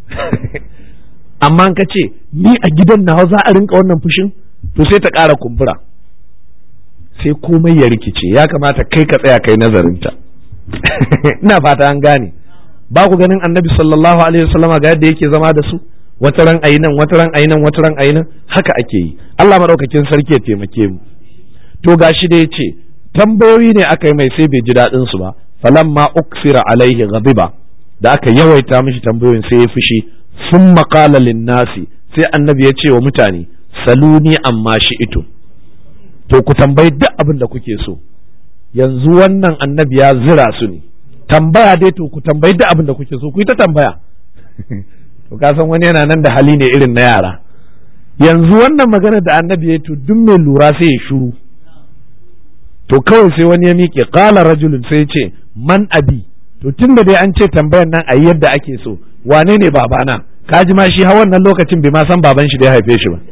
amma ka ce ni a gidan nawa za a rinka wannan fushin to sai ta ƙara kumbura sai komai ya rikice ya kamata kai ka tsaya kai nazarinta ina fata an gane ba ku ganin annabi sallallahu alaihi wasallama ga yadda yake zama da su wata ran ayi nan wata ran ayi nan wata ran ayi nan haka ake yi Allah madaukakin sarki ya taimake mu to gashi da yace tambayoyi ne aka yi mai sai bai ji daɗin su ba falamma uksira alaihi ghadiba da aka yawaita mishi tambayoyin sai ya fushi summa qala lin-nasi sai annabi ya ce wa mutane saluni amma shi ito to ku tambayi duk abin da kuke so yanzu wannan annabi ya zira su ne tambaya dai to ku tambayi duk abin da kuke so ku yi ta tambaya to ka san wani yana nan da hali ne irin na yara yanzu wannan magana da annabi ya to duk mai lura sai ya shuru to kawai sai wani ya miƙe qala rajulun sai ya ce man abi to tunda dai an ce tambayan nan a yadda ake so wane ne babana kaji ma shi ha wannan lokacin bai ma san baban shi da ya haife shi ba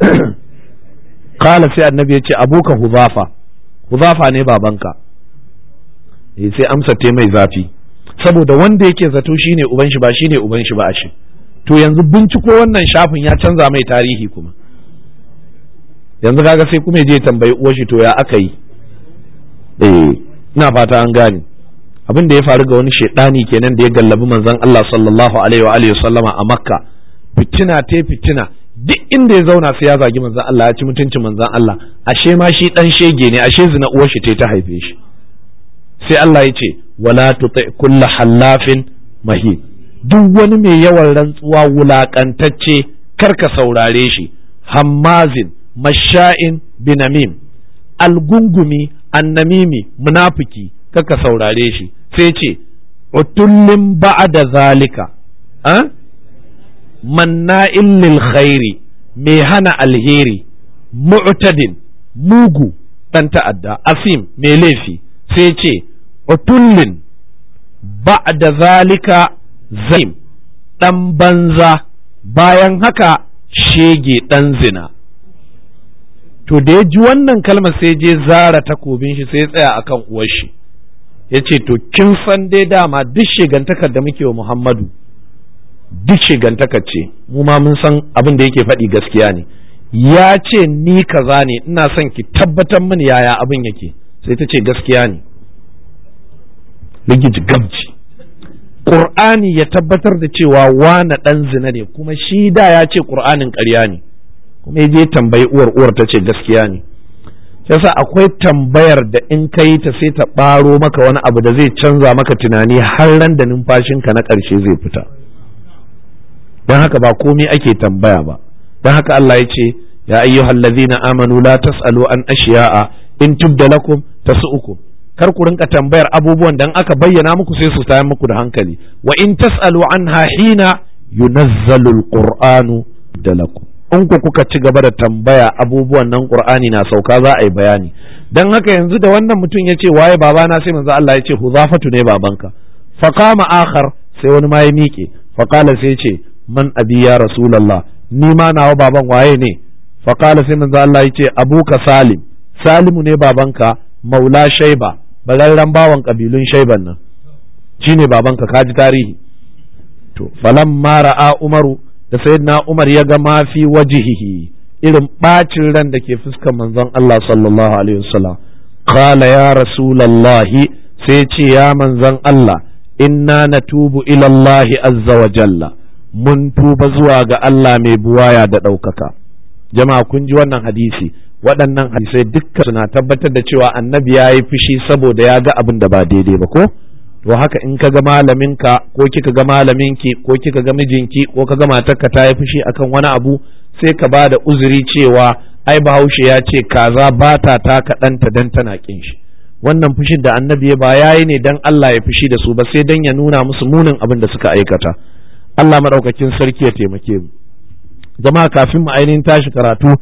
kala sai annabi ya ce abuka huzafa huzafa ne babanka eh sai amsa te mai zafi saboda wanda yake zato shine uban shi ba shine uban shi ba a shi to yanzu binciko wannan shafin ya canza mai tarihi kuma yanzu kaga sai kuma je tambayi uwar shi to ya aka yi eh ina fata an gane abin da ya faru ga wani shaidani kenan da ya gallabi manzon Allah sallallahu alaihi wa alihi sallama a makka fitina te fitina duk inda ya zauna sai ya zagi manzon Allah ya ci mutuncin manzon Allah ashe ma shi dan shege ne ashe zina uwar shi ta haife shi sai Allah ya ce wala tuti kulla hallafin mahin duk wani mai yawan rantsuwa wulakantacce karka saurare shi hammazin masha'in binamim algungumi annamimi munafiki karka saurare shi sai ce utullin ba'da zalika ah? manna'in lil khairi mai hana alheri mu'tadin mugu dan ta'adda asim mai laifi sai ce utullin ba'da zalika zaim dan banza bayan haka shege dan zina to da ya ji wannan kalmar sai je zara takobin shi sai tsaya akan uwar shi ya ce to kin san dai dama duk shigantakar da muke wa muhammadu duk shigantakar ce mu ma mun san abin da yake faɗi gaskiya ne ya ce ni kaza ne ina son ki tabbatar mini yaya abin yake sai ta ce gaskiya ne rigiji gabji Ƙur'ani ya tabbatar da cewa wane ɗan zina ne kuma shi da ya ce ƙur'anin ƙarya ne kuma ya je tambayi uwar uwar ta ce gaskiya ne yasa akwai tambayar da in ka yi ta sai ta ɓaro maka wani abu da zai canza maka tunani har ran da numfashinka na ƙarshe zai fita don haka ba komai ake tambaya ba don haka Allah ya ce ya ayyuhal ladzina amanu la tasalu an ashiya'a in tubda lakum tasu'ukum kar ku rinka tambayar abubuwan dan aka bayyana muku sai su tayar muku da hankali wa in tasalu anha hina yunazzalu alqur'anu da lakum in ku kuka ci gaba da tambaya abubuwan nan qur'ani na sauka za a yi bayani dan haka yanzu da wannan mutum ya ce waye babana sai manzo Allah ya ce huzafatu ne babanka faqama akhar sai wani ma ya miƙe faqala sai ya ce man abi ya rasulullah ni ma nawa baban waye ne faqala sai manzo Allah ya ce abuka salim salimu ne babanka maula shaiba bararren bawan kabilun shaiban nan shine babanka kaji tarihi to falamma ra'a umaru da sayyidina Umar ya ga ma fi wajihihi irin bacin ran da ke fuskar manzon Allah sallallahu alaihi wasallam qala ya rasulullahi sai ce ya manzon Allah inna natubu ila Allah azza wa jalla mun tuba zuwa ga Allah mai buwaya da ɗaukaka jama'a kun ji wannan hadisi waɗannan hadisai dukkan suna tabbatar da cewa annabi ya yi fushi saboda ya ga abin da ba daidai ba ko to haka in ka ga malaminka ko kika ga malaminki ko kika ga mijinki ko ka ga matarka ta yi fushi akan wani abu sai ka ba da uzuri cewa ai bahaushe ya ce kaza ba ta taka ɗanta dan tana kin shi wannan fushin da annabi ya ba yayi ne dan Allah ya fushi da su ba sai dan ya nuna musu munin abin da suka aikata Allah madaukakin sarki ya taimake mu jama'a kafin mu ainihin tashi karatu